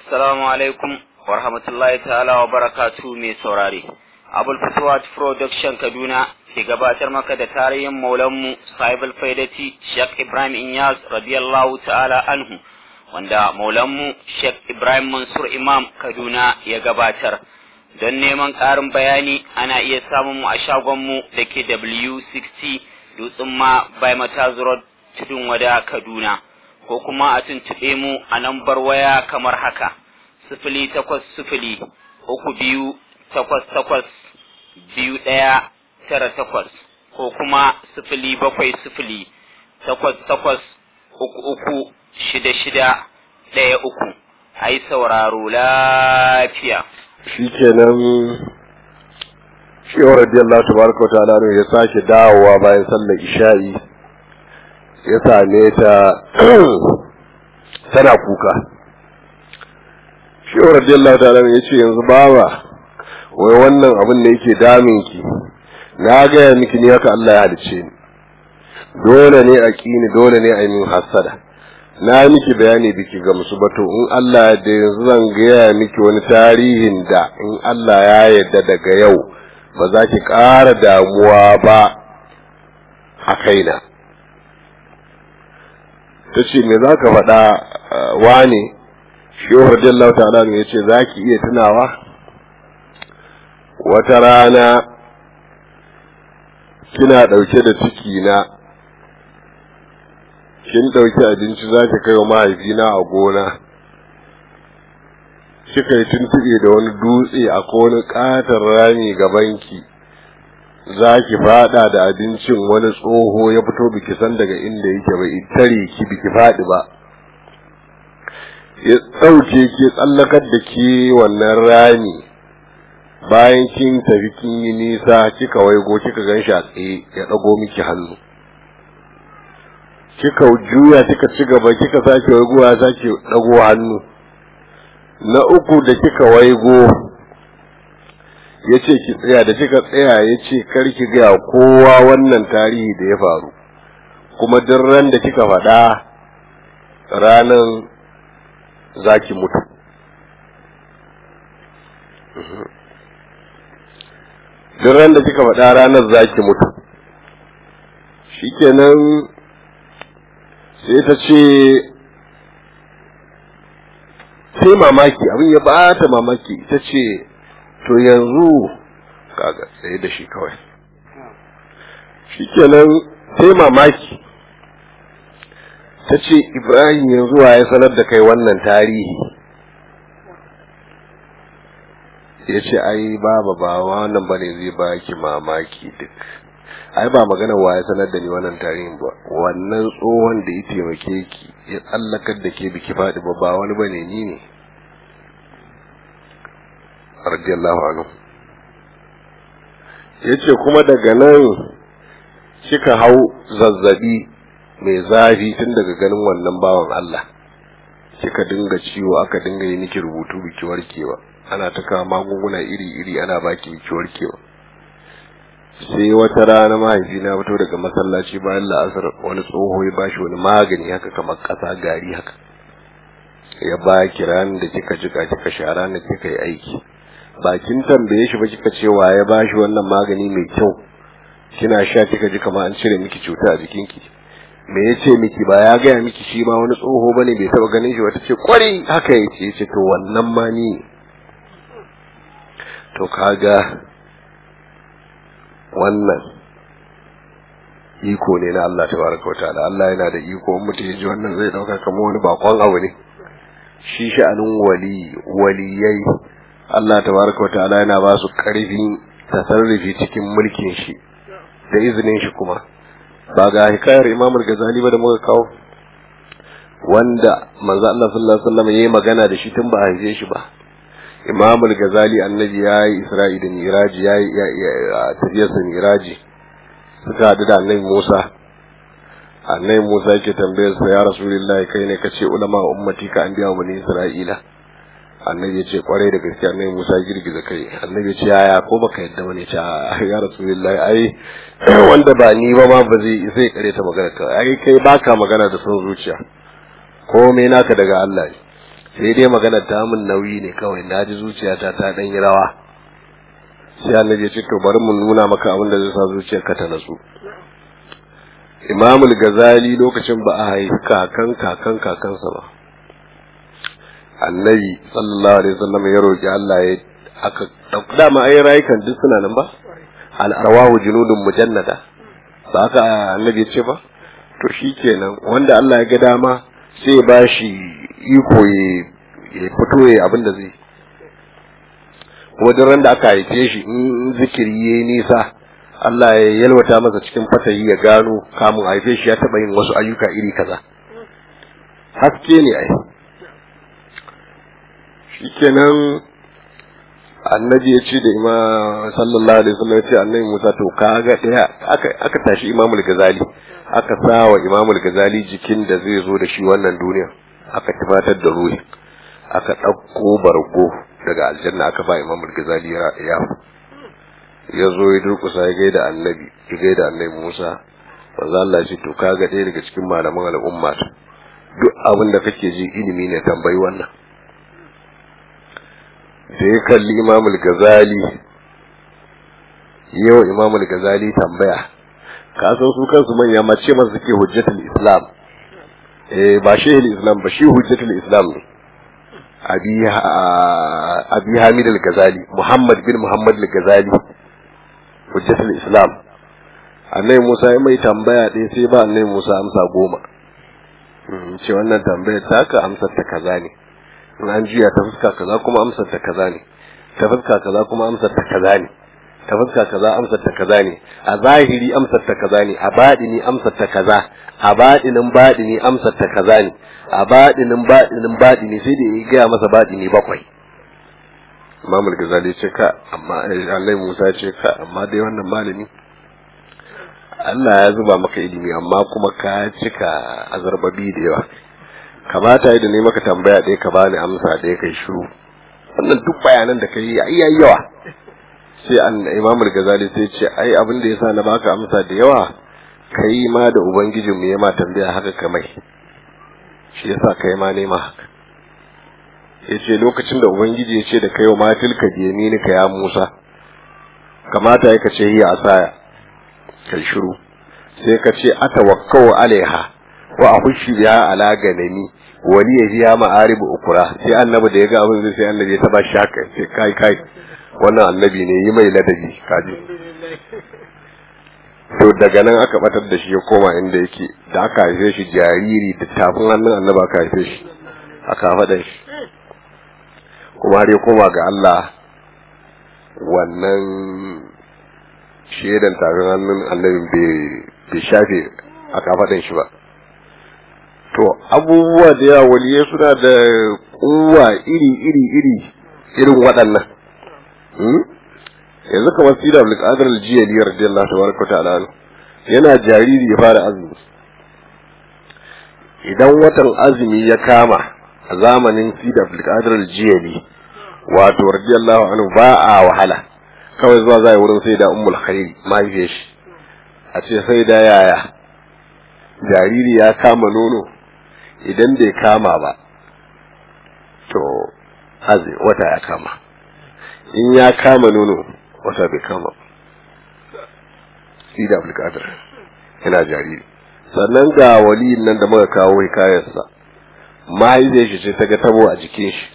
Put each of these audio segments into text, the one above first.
Assalamu alaikum wa rahmatullahi ta'ala wa barakatu mai saurare. Abul Fatuwat Production Kaduna ke gabatar maka da tarihin maulanmu Sahibul Faidati Sheikh Ibrahim Inyas radiyallahu ta'ala anhu wanda maulanmu Sheikh Ibrahim Mansur Imam Kaduna ya gabatar. Don neman ƙarin bayani ana iya samun mu a shagonmu da ke W60 Dutsen ma by Mataz Road Tudun Wada Kaduna. ko kuma a tuntuɓe mu a lambar waya kamar haka sifili takwas sifili uku biyu takwas takwas biyu ɗaya tara takwas ko kuma sifili bakwai sifili takwas takwas uku uku shida shida ɗaya uku a yi sauraro lafiya. shi kenan shi wa radiyallahu tabaraka wa ta'ala ya sake dawowa bayan sallar isha'i ya same ta tana kuka shi radiyallahu ta'ala ya ce yanzu baba wai wannan abin da yake damin ki na gaya miki ni haka Allah ya halice ni dole ne a kini dole ne a yi min hasada na miki bayani biki ga musu bato in Allah da yanzu zan gaya miki wani tarihin da in Allah ya yarda daga yau ba za ki ƙara damuwa ba a kaina ta ce me za ka faɗa wane shehu radiyallahu ta'ala ne ya ce za ki iya tunawa wata rana kina ɗauke da ciki na kin ɗauki abinci za ki kai wa mahaifina a gona kika yi tuntuɓe da wani dutse a wani ƙaton rami gabanki za ki fada da abincin wani tsoho ya fito biki san daga inda yake ba tare ki biki fadi ba ya ɗauke ki tsallakar da ke wannan rami bayan kin tafi kin yi nisa kika waigo kika gan shi a tsaye ya ɗago miki hannu kika juya kika ci gaba kika sake waigo ya sake ɗago hannu na uku da kika waigo ya ce ki tsaya da kika tsaya ya ce karki gaya kowa wannan tarihi da ya faru kuma duk ran da kika faɗa ranan za ki mutu duk ran da kika faɗa ranar za ki mutu shikenan sai ta ce sai mamaki abin ya bata mamaki ta ce to yanzu kaga tsaye da shi kawai shikenan sai mamaki ta ce ibrahim yanzu wa ya sanar da kai wannan tarihi ya ce ai baba ba wannan ba ne zai baki mamaki duk ai ba magana wa ya sanar da ni wannan tarihin ba wannan tsohon da ya taimake ki ya tsallakar da ke biki faɗi ba ba wani ba ne ni ne radiyallahu anhu yace kuma daga nan kika hau zazzabi mai zafi tun daga ganin wannan bawan Allah kika dinga ciwo aka dinga yi miki rubutu biki warkewa ana ta kawo magunguna iri-iri ana baki biki warkewa sai wata rana mahaifi na fito daga masallaci bayan la'asar wani tsoho ya bashi wani magani haka kamar ƙasa gari haka ya ba ki ranar da kika jika kika sha ranar kika yi aiki bakin tambaye shi ba kika ce wa ya bashi wannan magani mai kyau kina sha kika ji kamar an cire miki cuta a jikinki me ya ce miki ba ya gaya miki shi ma wani tsoho bane bai taba ganin shi wata ce kwari haka ya ce ce to wannan ma ni to kaga wannan iko ne na Allah tabaraka wataala Allah yana da iko in mutum ya ji wannan zai dauka kamar wani bakon abu ne shi sha'anin wali waliyai Allah tabaraka wa ta'ala yana ba su karfin tasarrufi cikin mulkin shi da izinin shi kuma ba ga hikayar Imam al-Ghazali ba da muka kawo wanda manzo Allah sallallahu alaihi wasallam yayi magana da shi tun ba haife shi ba Imam al-Ghazali annabi yayi Isra'i da Miraji yayi tafiyar sa Miraji suka hadu da annabi Musa annabi Musa yake tambayar sa ya Rasulullahi kai ne kace ulama ummati ka anbiya bani Isra'ila annabi ya ce kwarai da gaske annabi Musa girgiza kai annabi ya ce yaya ko baka yadda bane ce ya rasulullahi ai wanda ba ni ba ma ba zai zai kare ta magana ka ai kai baka magana da son zuciya komai naka daga Allah ne sai dai magana ta min nauyi ne kawai na ji zuciyata ta dan yi rawa sai annabi ya ce to bari mu nuna maka abin da zai sa zuciyarka ta natsu imamul gazali lokacin ba a haifi kakan kakan kakansa ba annabi sallallahu alaihi wasallam ya roki Allah ya aka dama ai rayukan duk suna nan ba al arwahu junudun mujannada ba aka annabi ya ce ba to shikenan wanda Allah ya ga dama sai ba shi iko ya fito ya abin da zai kuma duk ran da aka haife shi in zikiri yayi nisa Allah ya yalwata masa cikin fatayi ya gano kamun haife shi ya taba yin wasu ayyuka iri kaza haske ne ai shikenan annabi ya ce da ima sallallahu alaihi wasallam ya ce annabi Musa to kaga daya aka aka tashi Imamul Ghazali aka sawa Imamul Ghazali jikin da zai zo da shi wannan duniya aka tabatar da ruhi aka ɗauko bargo daga aljanna aka ba Imamul Ghazali ya ya zo ya durkusa ya gaida annabi ya gaida annabi Musa manzo Allah ya ce to kaga ɗaya daga cikin malaman al'umma duk abin da kake ji ilimi ne tambayi wannan da ya kalli imamul gazali yau imamul gazali tambaya ka san su kansu manya ma ce masu suke hujjatul islam eh ba shehul islam ba shi hujjatul islam ne abi abi hamid al-gazali muhammad bin muhammad al-gazali hujjatul islam annabi musa ya mai tambaya ɗaya sai ba annabi musa amsa goma ce wannan tambayar taka amsar ta kaza ne in an juya ta fuska kaza kuma amsar ta kaza ne ta fuska kaza kuma amsar ta kaza ne ta fuska kaza amsar ta kaza ne a zahiri amsar ta kaza ne a baɗini amsar ta kaza a baɗinin baɗini amsar ta kaza ne a baɗinin baɗinin baɗini sai da ya gaya masa baɗini bakwai Imam Ghazali ce ka amma Allah Musa ce ka amma dai wannan malami Allah ya zuba maka ilimi amma kuma ka cika azarbabi da yawa kamata yi da ne maka tambaya ɗaya ka bani amsa ɗaya kai shiru wannan duk bayanan da kai ai yayi yawa sai an Imam Ghazali sai ce ai abin da yasa na baka amsa da yawa kai ma da ubangijin mu ya ma tambaya haka kamai shi yasa kai ma nema haka yace lokacin da ubangiji ya ce da kai wa matilka ka ya Musa kamata ya kace hiya asaya kai shiru sai ka ce atawakkau alaiha wa ahushi biha ala ganani wani ya hiya ma'arib ukura sai annabi da ya ga abin sai annabi ya taba shaka sai kai kai wannan annabi ne yi mai ladabi kaji to daga nan aka batar da shi ya koma inda yake da aka haife shi jariri da tafin hannun annabi aka haife shi aka faɗa shi kuma har ya koma ga Allah wannan shaidan tafin hannun annabin bai shafe aka faɗin shi ba to abubuwa da yawa waliyai suna da kuwa iri iri iri irin waɗannan yanzu kamar sida abul qadir al-jiyali radiyallahu tabaraka ta'ala yana jariri ya fara azumi idan watan azumi ya kama a zamanin sida abul qadir al-jiyali wato radiyallahu anhu ba a wahala kawai zuwa zai wurin sai da ummul khair mahaifiyar shi a ce sai da yaya jariri ya kama nono idan bai kama ba to hazi wata ya kama in ya kama nono wata bai kama shi da abulkatar yana jariri sannan ga waliyin nan da muka kawo hikayarsa mahaifiyar shi ce ta ga tabo a jikin shi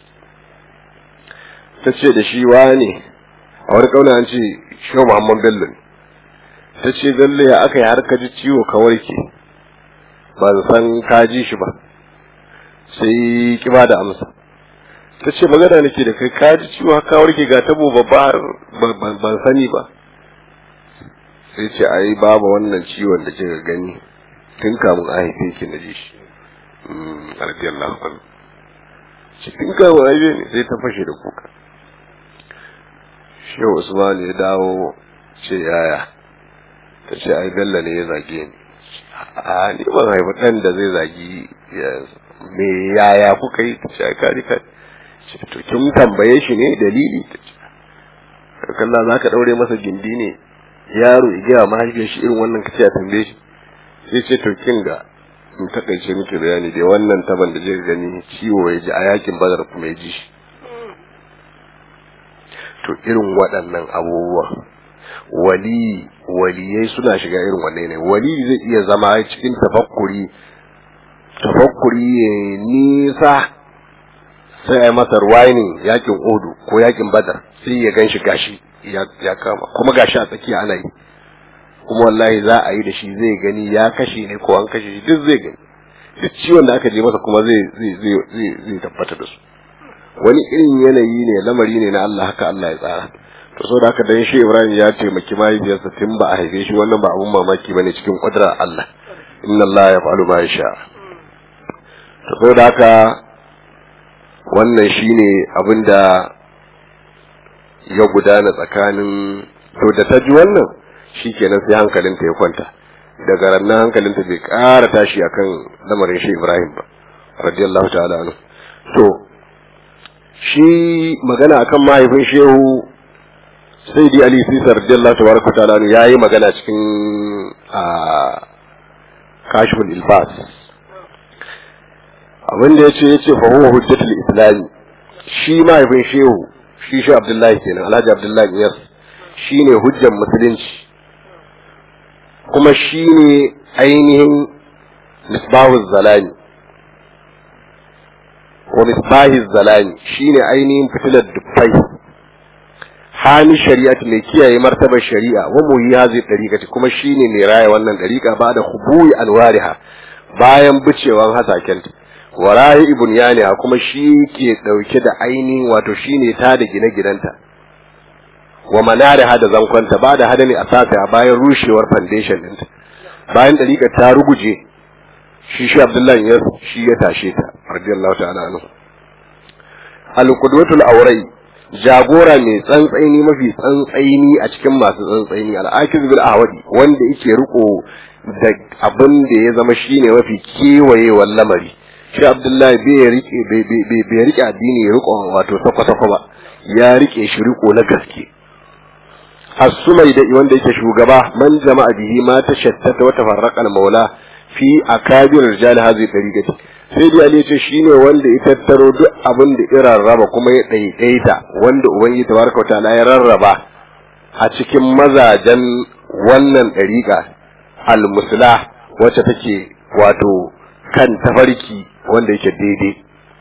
ta ce da shi wane a wani kauna an ce shi muhammad bello ne ta ce bello ya aka yi har ka ji ciwo ka warke ba san ka ji shi ba sai kiba da amsa ta ce magana nake da kai ka ji ciwo haka warke ga tabo babba ban sani ba sai ce ai babu wannan ciwon da kika gani tun kamun a haife ki na ji shi radiyallahu anhu cikin kamun haife ne sai ta fashe da kuka shehu usman ya dawo ce yaya ta ce ai bello ne ya zage ni a ni ban haifi ɗan da zai zagi me yaya kuka yi ta ce ai kaji kai ce to kin tambaye shi ne dalili ta ce kalla za ka ɗaure masa gindi ne yaro ya gaya mahaifiyar shi irin wannan kace a tambaye shi sai ce to kin ga in takaice muke bayani dai wannan taban da je gani ciwo ya ji a yakin badar kuma ya ji shi to irin waɗannan abubuwa wali waliyai suna shiga irin wanne ne wali zai iya zama cikin tafakkuri tafakkuri ya nisa sai a yi masa ruwainin yakin odu ko yakin badar sai ya gan shi gashi ya kama kuma gashi a tsakiya ana yi kuma wallahi za a yi da shi zai gani ya kashe ne ko an kashe shi duk zai gani duk ciwon da aka je masa kuma zai zai zai zai tabbata da su wani irin yanayi ne lamari ne na Allah haka Allah ya tsara to saboda haka dan shi Ibrahim ya taimaki mahaifiyarsa tun ba a haife shi wannan ba abun mamaki bane cikin kudrar Allah inna Allah yaf'alu ma yasha to saboda haka wannan shine abinda ya gudana tsakanin to da ta ji wannan shikenan sai hankalinta ya kwanta daga rannan hankalinta bai ƙara tashi akan lamarin shi Ibrahim ba radiyallahu ta'ala anhu to shi magana akan mahaifin shehu sai di ali sisar radiyallahu tabaraka ta'ala anhu yayi magana cikin a kashful ilbas abin da yace yace fa huwa hujjatul islam shi mahaifin shehu shi shi abdullahi kenan alhaji abdullahi yas shine hujjar musulunci kuma shine ainihin misbahu zalani wa misbahi zalani shine ainihin fitilar dubbai hami shari'at mai kiyaye martabar shari'a wa muhi hazi dariqati kuma shine mai raya wannan dariqa ba da hubuyi alwariha bayan bicewan hasakenta wa rayi ibn yaniha kuma shi ke dauke da ainihin wato shine ta da gine-ginenta wa manariha da zankonta ba da hadami asasa bayan rushewar foundation ɗinta bayan dariqa ta ruguje shi shi abdullahi ya shi ya tashe ta radiyallahu ta'ala anhu al-qudwatul awrai jagora mai tsantsaini mafi tsantsaini a cikin masu tsantsaini al-akiz bil ahwadi wanda yake riko da abin da ya zama shine mafi kewayewar lamari shi abdullahi bai rike bai rike addini ya riko wato sako-sako ba ya rike shi riko na gaske as-sumai da wanda yake shugaba man jama'a bihi ma tashattata wa tafarraqa al-maula fi akabir rijal hadhihi tariqati sai dai Ali ce shine wanda ya tattaro duk abin da irin raba kuma ya daidaita wanda ubangiji tabaraka wa ta'ala ya rarraba a cikin mazajen wannan dariqa al-muslah wacce take wato kan tafarki wanda yake daidai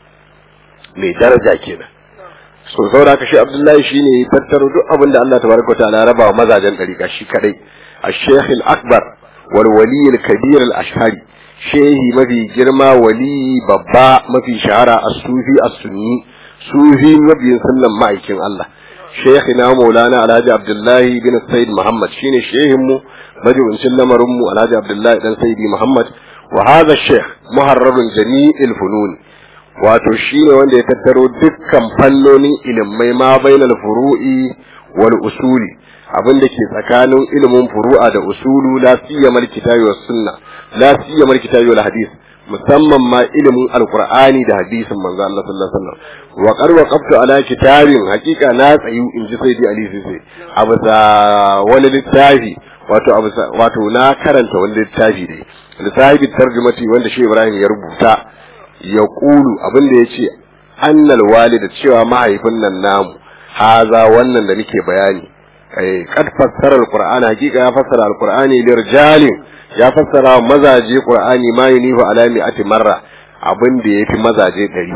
mai daraja kenan so saboda haka shi Abdullahi shine ya tattaro duk abin da Allah tabaraka wa ta'ala ya raba wa mazajen dariqa shi kadai الشيخ الأكبر والولي الكبير الأشهري shehi mafi girma wali babba mafi shahara a sufi a sunni sufi mabiyin sunnan ma'aikin Allah shehi na maulana alhaji abdullahi bin said muhammad shine shehin mu majibincin lamarin mu alhaji abdullahi dan saidi muhammad wa hadha sheikh muharrarun jami'il fununi wato shine wanda ya tattaro dukkan fannonin ilimai ma bainal furu'i wal usuli abin da ke tsakanin ilimin furu'a da usulu la siyamal kitabi was sunna la siyamal kitabi wal hadis musamman ma ilimin alqur'ani da hadisin manzo Allah sallallahu alaihi wasallam wa qad waqaftu ala kitabin hakika na tsayu in ji sayyidi ali sisi abu sa wani littafi wato abu wato na karanta wani littafi ne littafi tarjumati wanda shi Ibrahim ya rubuta ya kulu abin da yace annal walida cewa mahaifin nan namu haza wannan da nake bayani kad fassara alqur'ani hakika ya fassara alqur'ani lirjalin ya fassara mazaje qur'ani ma yunifu ala mi'ati marra abin da yafi mazaje ɗari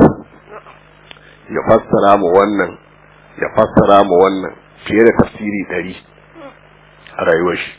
ya fassara mu wannan ya fassara mu wannan fiye da tafsiri ɗari a rayuwar shi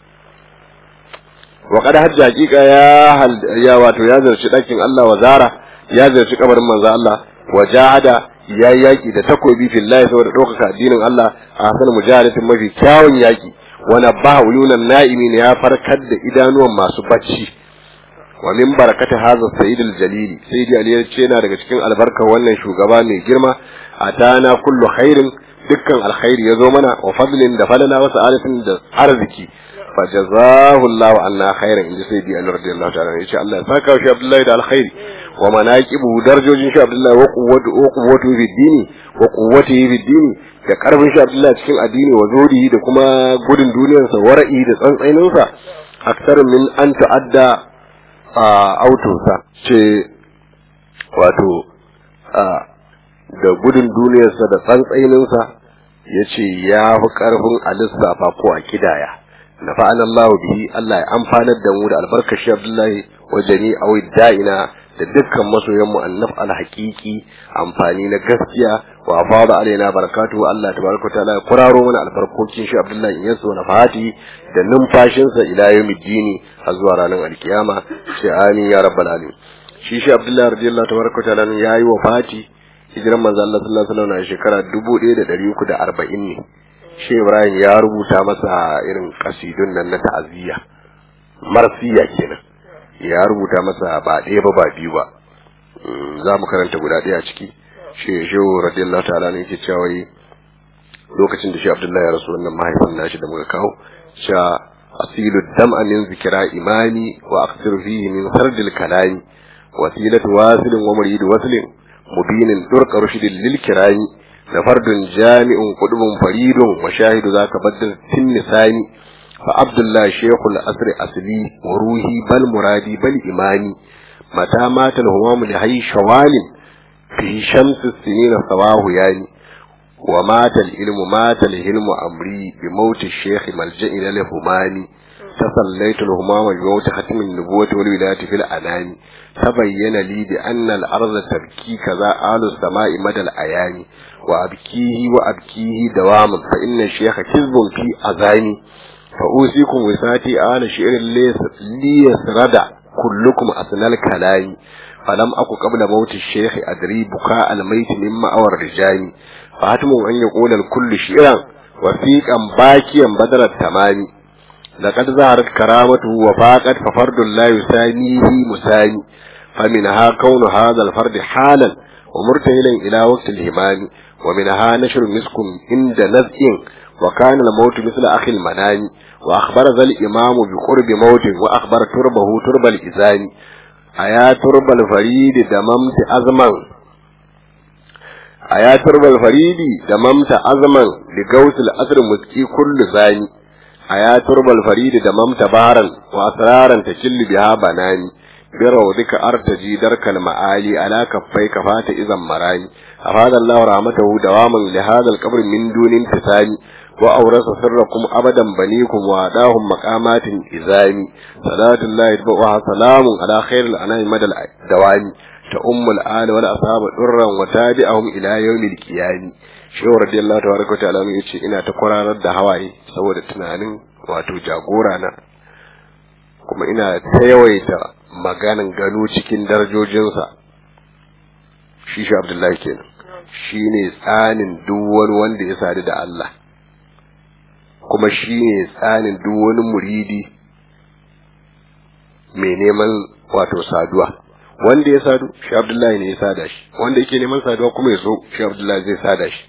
wa kada hajji hakika ya ya wato ya zarci ɗakin Allah wa zara ya zarci kabarin manzo Allah wa jahada ya yi yaƙi da takobi fillahi saboda ɗaukaka addinin Allah a hasan mujahadatin mafi kyawun yaƙi wani ba uyunan na'imin ya farkar da idanuwan masu bacci wa min barakata hadha sayyid al-jalili sayyidi ali ya ce yana daga cikin albarkar wannan shugaba mai girma atana kullu khairin dukkan alkhairi ya zo mana wa fadlin da falala wa sa'adatin da arziki fa jazahu Allahu anna khairan inda sayyidi ali radiyallahu ta'ala ya ce Allah ya saka shi Abdullahi da alkhairi wa manaqibu darajojin shi Abdullahi wa quwwatu wa quwwatu fi dini wa quwwatihi fi dini da karfin shi Abdullahi cikin addini wa zurihi da kuma gudun duniyarsa wara'i da tsantsainin sa akthar min an ta'adda a autosa ce wato da gudun duniyarsa da tsantsaininsa ya ce ya fi ƙarfin a lissafa ko a kidaya na fa'an Allah bihi Allah ya amfanar da mu da albarkashi Abdullahi wa jami'a da'ina da dukkan masoyan mu annaf alhaqiqi amfani na gaskiya wa fada alaina barakatu Allah tabaraka taala ya kuraro mana albarkokin shi Abdullahi in yaso na fati da numfashin sa ila yawmiddini har zuwa ranar alkiyama sai amin ya rabbal alamin shi shi Abdullahi radiyallahu tabaraka taala yayi wa fati hijiran manzo Allah sallallahu alaihi wasallam shekara 1340 ne shi Ibrahim ya rubuta masa irin kasidun nan na ta'aziyya marsiya kenan ya rubuta masa ba ɗaya ba ba biyu ba za mu karanta guda ɗaya ciki shi shehu radiyallahu ta'ala ne yake cewa lokacin da shi Abdullahi ya rasu wannan mahaifin nashi da muka kawo cewa asilu dam'a min zikra imani wa aqdir fihi min sardil kalami wasilatu wasilin wa murid waslin mubinin durqa rushdin lil kirani da fardun jami'un qudubun faridun wa shahidu zaka baddal tin nisani فعبد الله شيخ الأسر أصلي وروحي بل مرادي بل إيماني متى مات الهمام لهي شوال في شمس السنين صواه يعني ومات العلم مات الهلم أمري بموت الشيخ ملجأ إلى الهماني تصليت الهمام بموت ختم النبوة والولاية في الأنام تبين لي بأن الأرض تبكي كذا آل السماء مدى الأيام وأبكيه وأبكيه دواما فإن الشيخ كذب في أذاني فأوصيكم وساتي آل شعر ليسرد كلكم أثنى الكلام فلم أكو قبل موت الشيخ أدري بكاء الميت مما أور الرجال فهتم أن يقول الكل شعرا وثيقا باكيا بدل التمام لقد ظهرت كرامته وفاقت ففرد لا يسانيه مساني فمنها كون هذا الفرد حالا ومرتهلا إلى وقت الهمام ومنها نشر مسك عند نزء وكان الموت مثل أخي المنام وأخبر ذا الإمام بقرب موت وأخبر تربه ترب الإذان أيا ترب الفريد دممت أزما أيا ترب الفريد دممت أزما لقوس الأسر مسكي كل ثاني أيا ترب الفريد دممت بارا وأسرارا تشل بها بناني بروضك أرتجي درك المعالي على كفيك فات إذا مراني أفاد الله رحمته دواما لهذا القبر من دون انتساني وأورث سركم أبدا بنيكم وأداهم مقامات إذاني صلاة الله يتبعها سلام على خير الأنام مدى الدوام تأم الآل والأصحاب درا وتابعهم إلى يوم القيام shehu radiyallahu tabaraka wa ta'ala yace ina ta kwararar da hawaye saboda tunanin wato jagora na kuma ina ta yawaita maganin gano cikin darajojinsa shi shi abdullahi kenan shi ne tsanin duk wani wanda ya sadu da Allah kuma shi ne tsanin duk wani muridi mai neman wato saduwa wanda ya sadu shi abdullahi ne ya sada shi wanda yake neman saduwa kuma ya so shi abdullahi zai sada shi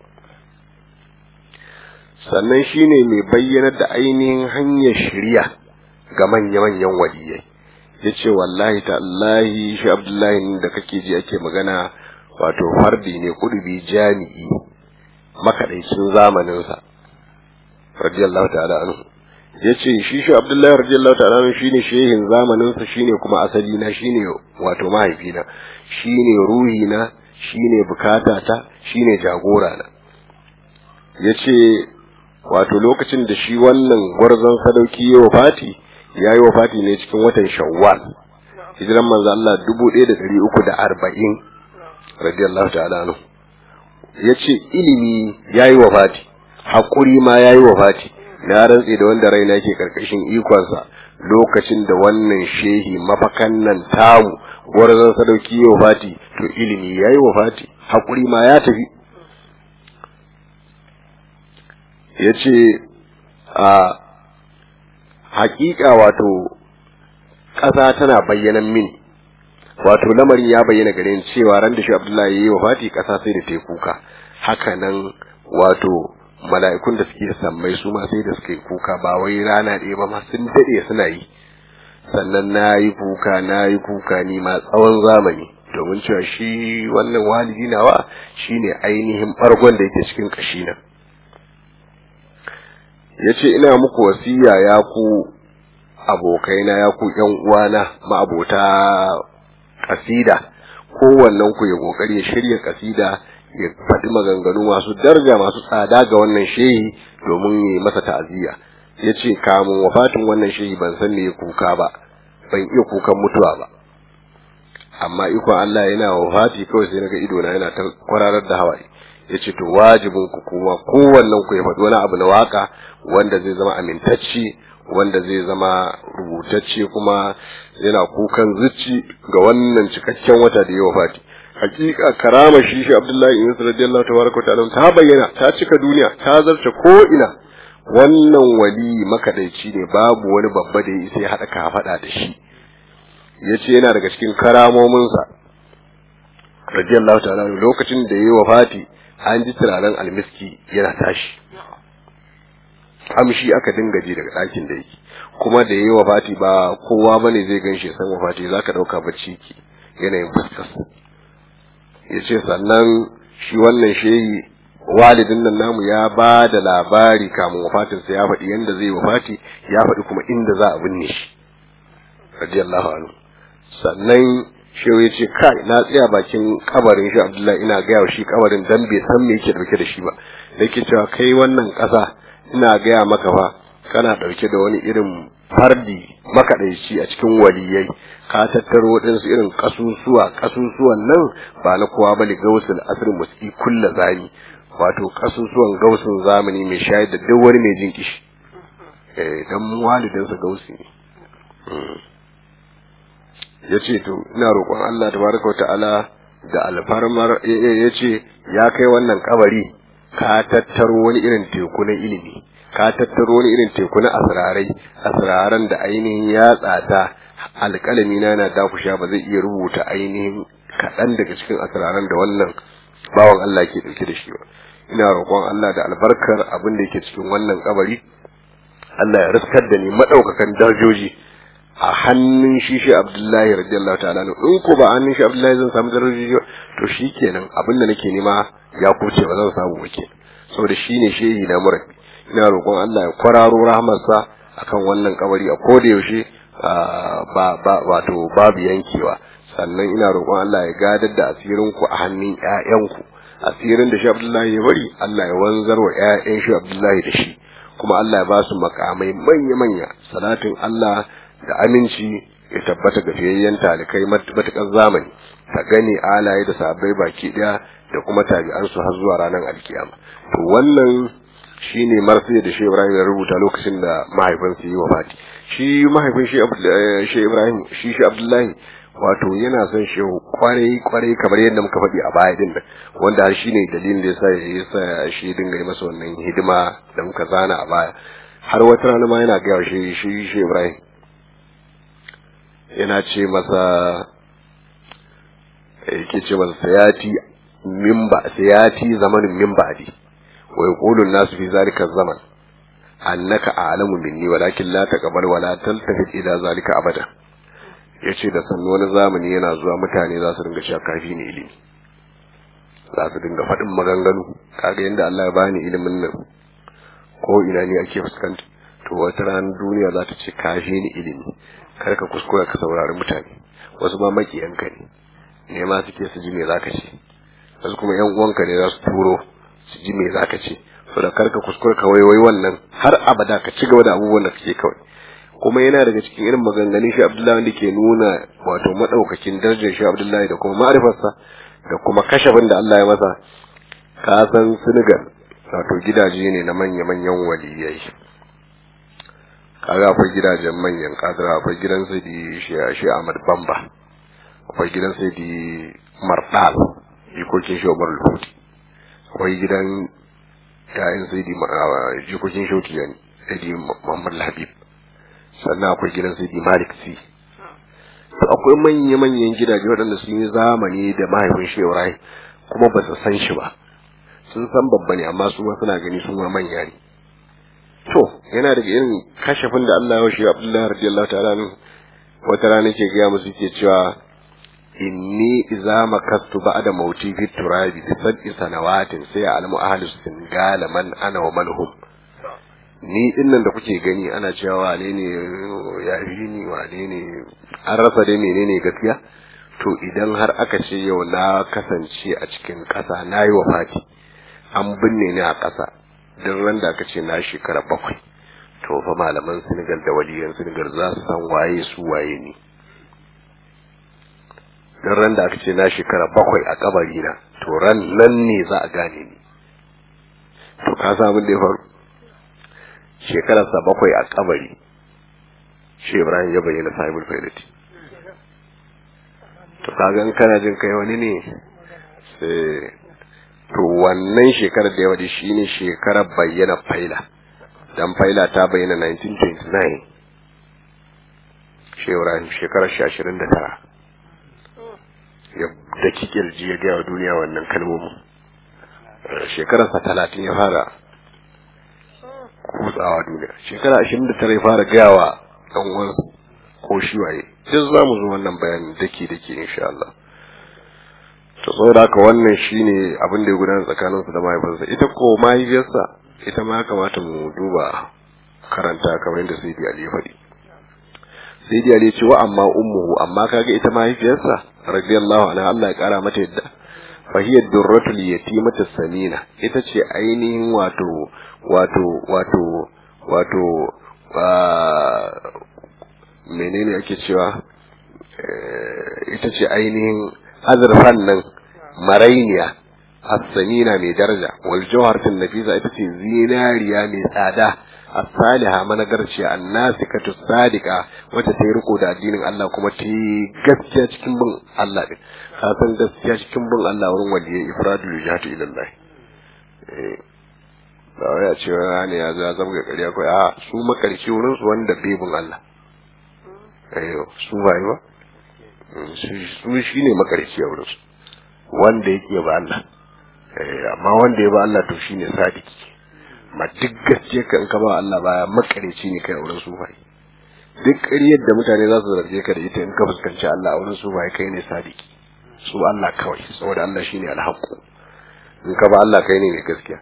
sannan shi ne mai bayyanar da ainihin hanyar shirya ga manya-manyan waliyai ya ce wallahi ta'allahi shi abdullahi da kake ji ake magana wato fardi ne kudubi jami'i makaɗaicin zamaninsa radiyallahu ta'ala anhu ya ce shi shi abdullahi radiyallahu ta'ala anhu shine shehin zamaninsa shine kuma asali na shine wato mahaifina shine ruhina shine bukatata shine jagora na ya ce wato lokacin da shi wannan gwarzon sadauki ya wafati ya yi wafati ne cikin watan shawwal hijiran manzo Allah dubu ɗaya da ɗari uku da arba'in radiyallahu ta'ala anhu ya ce ilimi ya yi wafati haƙuri ma ya yi wafati na rantse da wanda raina ke ƙarƙashin ikonsa lokacin da wannan shehi mafakan nan tamu gwarzon sadauki ya wafati to ilimi ya yi wafati haƙuri ma ya tafi ya ce a haƙiƙa wato ƙasa tana bayyanan mini wato lamarin ya bayyana gare ni cewa ran da shi Abdullahi yayi wafati ƙasa sai da ta kuka haka nan wato mala'ikun da suke sammai su ma sai da suka yi kuka ba wai rana ɗaya ba ma sun daɗe suna yi sannan na yi kuka na yi kuka ni ma tsawon zamani domin cewa shi wannan walidi nawa shine ainihin ɓargon da yake cikin ƙashina ya ce ina muku wasiya ya ku abokaina ya ku ƴan uwana ma'abota kasida kowannen ku ya kokari ya shirya kasida ya faɗi maganganu masu daraja masu tsada ga wannan shehi domin ya masa ta'aziyya ya ce kamun wafatin wannan shehi ban san me kuka ba ban iya kukan mutuwa ba amma ikon Allah yana wafati kawai sai naga ido na yana ta kwararar da hawaye yace to wajibin ku kuma kowannen ku ya faɗi wani abu na waka wanda zai zama amintacce wanda zai zama rubutacce kuma yana kukan zuci ga wannan cikakken wata da ya wafati hakika karama shi shi Abdullahi ibn radiyallahu tabaraka ta'ala ta bayyana ta cika duniya ta zarce ko ina wannan wali makadaici ne babu wani babba da ya isa ya haɗa ka faɗa da shi yace yana daga cikin karamominsa radiyallahu ta'ala lokacin da yayi wafati an ji turaren almiski yana tashi amshi aka dinga ji daga ɗakin da yake kuma da yayi wafati ba kowa bane zai ganshi san wafati zaka dauka bacci ki yanayin fuskar yace sannan shi wannan shehi walidin nan namu ya ba da labari kamun wafatinsa ya faɗi yanda zai wafati ya faɗi kuma inda za a binne shi radiyallahu anhu sannan shehu ya ce kai na tsaya bakin kabarin shi abdullahi ina gaya wa shi kabarin dan bai san me yake dauke da shi ba nake cewa kai wannan ƙasa ina gaya maka fa kana dauke da wani irin fardi makaɗaici a cikin waliyai ka tattaro waɗansu irin kasusuwa kasusuwan nan ba na kowa bane gausul asr muski kulla zani wato kasusuwan gausun zamani mai shayar da duk wani mai jin kishi eh dan walidansa gausi ne ya ce to ina roƙon Allah tabaraka ta'ala da alfarmar ya ce ya kai wannan kabari ka tattaro wani irin teku na ilimi ka tattaro wani irin teku na asrarai asraran da ainihin ya tsata alƙalami na na dakusha ba zai iya rubuta ainihin kaɗan daga cikin asraran da wannan bawan Allah ke ɗauke da shi ba ina roƙon Allah da albarkar abin da yake cikin wannan kabari Allah ya riskar da ni madaukakan darajoji a hannun shi shi Abdullahi radiyallahu ta'ala in ko ba hannun shi Abdullahi zan samu darajoji to shikenan abin da nake nema ya kuce ba zan samu ba kenan saboda shine shehi na murabi ina roƙon Allah ya kwararo rahmarsa akan wannan kabari a koda yaushe ba ba wato babu yankewa sannan ina roƙon Allah ya gadar da asirin ku a hannun ƴaƴanku asirin da shi Abdullahi ya bari Allah ya wanzar wa ƴaƴan shi Abdullahi da shi kuma Allah ya ba su makamai manya-manya salatin Allah da aminci ya tabbata ga fiyayyen talikai matuƙar zamani ta gani alaye da sabai baki ɗaya da kuma tabi'ansu har zuwa ranar alkiyama to wannan shine marsi da shi Ibrahim ya rubuta lokacin da mahaifinsa yi wafati shi mahaifin shi Ibrahim shi shi Abdullahi wato yana son shi kwarai kwarai kamar yadda muka faɗi a baya din wanda har shine dalilin da yasa yasa shi dinga yi masa wannan hidima da muka zana a baya har wata rana ma yana ga shi shi shi Ibrahim yana ce masa yake ce masa sayati mimba sayati zamanin mimba adi wa yaqulu an-nasu fi zalika zaman annaka a'lamu minni walakin la taqbal wa la taltafit ila zalika abada yace da sannu wani zamani yana zuwa mutane za su dinga cewa kafi ne ilimi za su dinga faɗin maganganu kaga yanda Allah ya bani ilimin nan ko ina ne ake fuskanta to wata ranar duniya za ta ce kafi ni ilimi kar ka kuskura ka saurari mutane wasu ma makiyanka ne ne ma suke su ji me zaka ce wasu kuma yan uwanka ne za su turo su ji me zaka ce so da kar ka kuskura ka waiwai wannan har abada ka ci gaba da abubuwan da kake kawai kuma yana daga cikin irin maganganun shi Abdullahi wanda ke nuna wato madaukakin darajar shi Abdullahi da kuma ma'rifarsa da kuma kashafin da Allah ya masa ka san Senegal wato gidaje ne na manya-manyan waliyai kaga akwai gidajen manyan kadira akwai gidan Saidi shi Ahmad Bamba akwai gidan Saidi Mardal jikokin shi Umar Lufuti akwai gidan yayin Saidi jikokin shi Tijani Saidi Muhammad Habib sannan akwai gidan Saidi Malik Si akwai manya-manyan gidaje waɗanda sun yi zamani da mahaifin shi Ibrahim kuma ba su san shi ba sun san babba ne amma su ma suna gani su ma manya ne to yana daga irin kashafin da Allah ya shi Abdullahi radiyallahu ta'ala anhu wata rana ke gaya musu ke cewa inni idza makastu ba'da mauti fi turabi bi sab'i sanawatin sai ya almu ahlus singala man ana wa man hum ni dinnan da kuke gani ana cewa wane ne ya fi ni wane ne an rasa dai menene gaskiya to idan har aka ce yau na kasance a cikin ƙasa na yi wa fati an binne ni a ƙasa duk ran da aka ce na shekara bakwai to fa malaman Senegal da waliyan Senegal za su san waye su waye ni duk ran da aka ce na shekara bakwai a kabari na to ran nan ne za a gane ni to ka san abin da ya faru shekararsa bakwai a kabari shi Ibrahim ya bayyana sahibul faidati to kaga in kana jin kai wani ne sai to wannan shekarar da ya wadi shine shekarar bayyana faila dan faila ta bayyana 1929 shi Ibrahim shekarar 29 ya da kikirji ya ga duniya wannan kalmomin shekararsa 30 ya fara kutsawa duniya shekara 29 ya fara gayawa dan uwansa ko shi waye duk za mu zo wannan bayanin dake dake insha Allah to saboda haka wannan shine abin da ya gudana tsakanin su da mahaifinsa ita ko mahaifiyarsa ita ma kamata mu duba karanta kamar yadda Sayyidi Ali ya faɗi Sayyidi Ali ya ce wa amma ummuhu amma kaga ita mahaifiyarsa radiyallahu anha Allah ya kara mata yadda fa hiya durratul yatimatu samina ita ce ainihin wato wato wato wato menene ake cewa ita ce ainihin azurfan nan marainiya as-samina mai daraja wal jawharatin nafisa ita ce zinariya mai tsada as-saliha managarciya annasikatu sadiqa wacce ta yi riko da addinin Allah kuma ta yi gaskiya cikin bin Allah din ka san gaskiya cikin bin Allah wurin waliyai ifradul jihatu ila Allah eh ba wai a ce ne ya za zama ga ƙarya ko a su makarci wurin su wanda bai bin Allah eh su bai ba su shi ne makarci a wurin su wanda yake ba Allah amma wanda ya ba Allah to shine sadiki ma duk gaskiya kan ka ba Allah baya makareci ne kai a wurin su bai duk ƙaryar da mutane za su zarge ka da ita in ka fuskanci Allah a wurin su bai kai ne sadiki su Allah kawai saboda Allah shine alhaqu in ka ba Allah kai ne mai gaskiya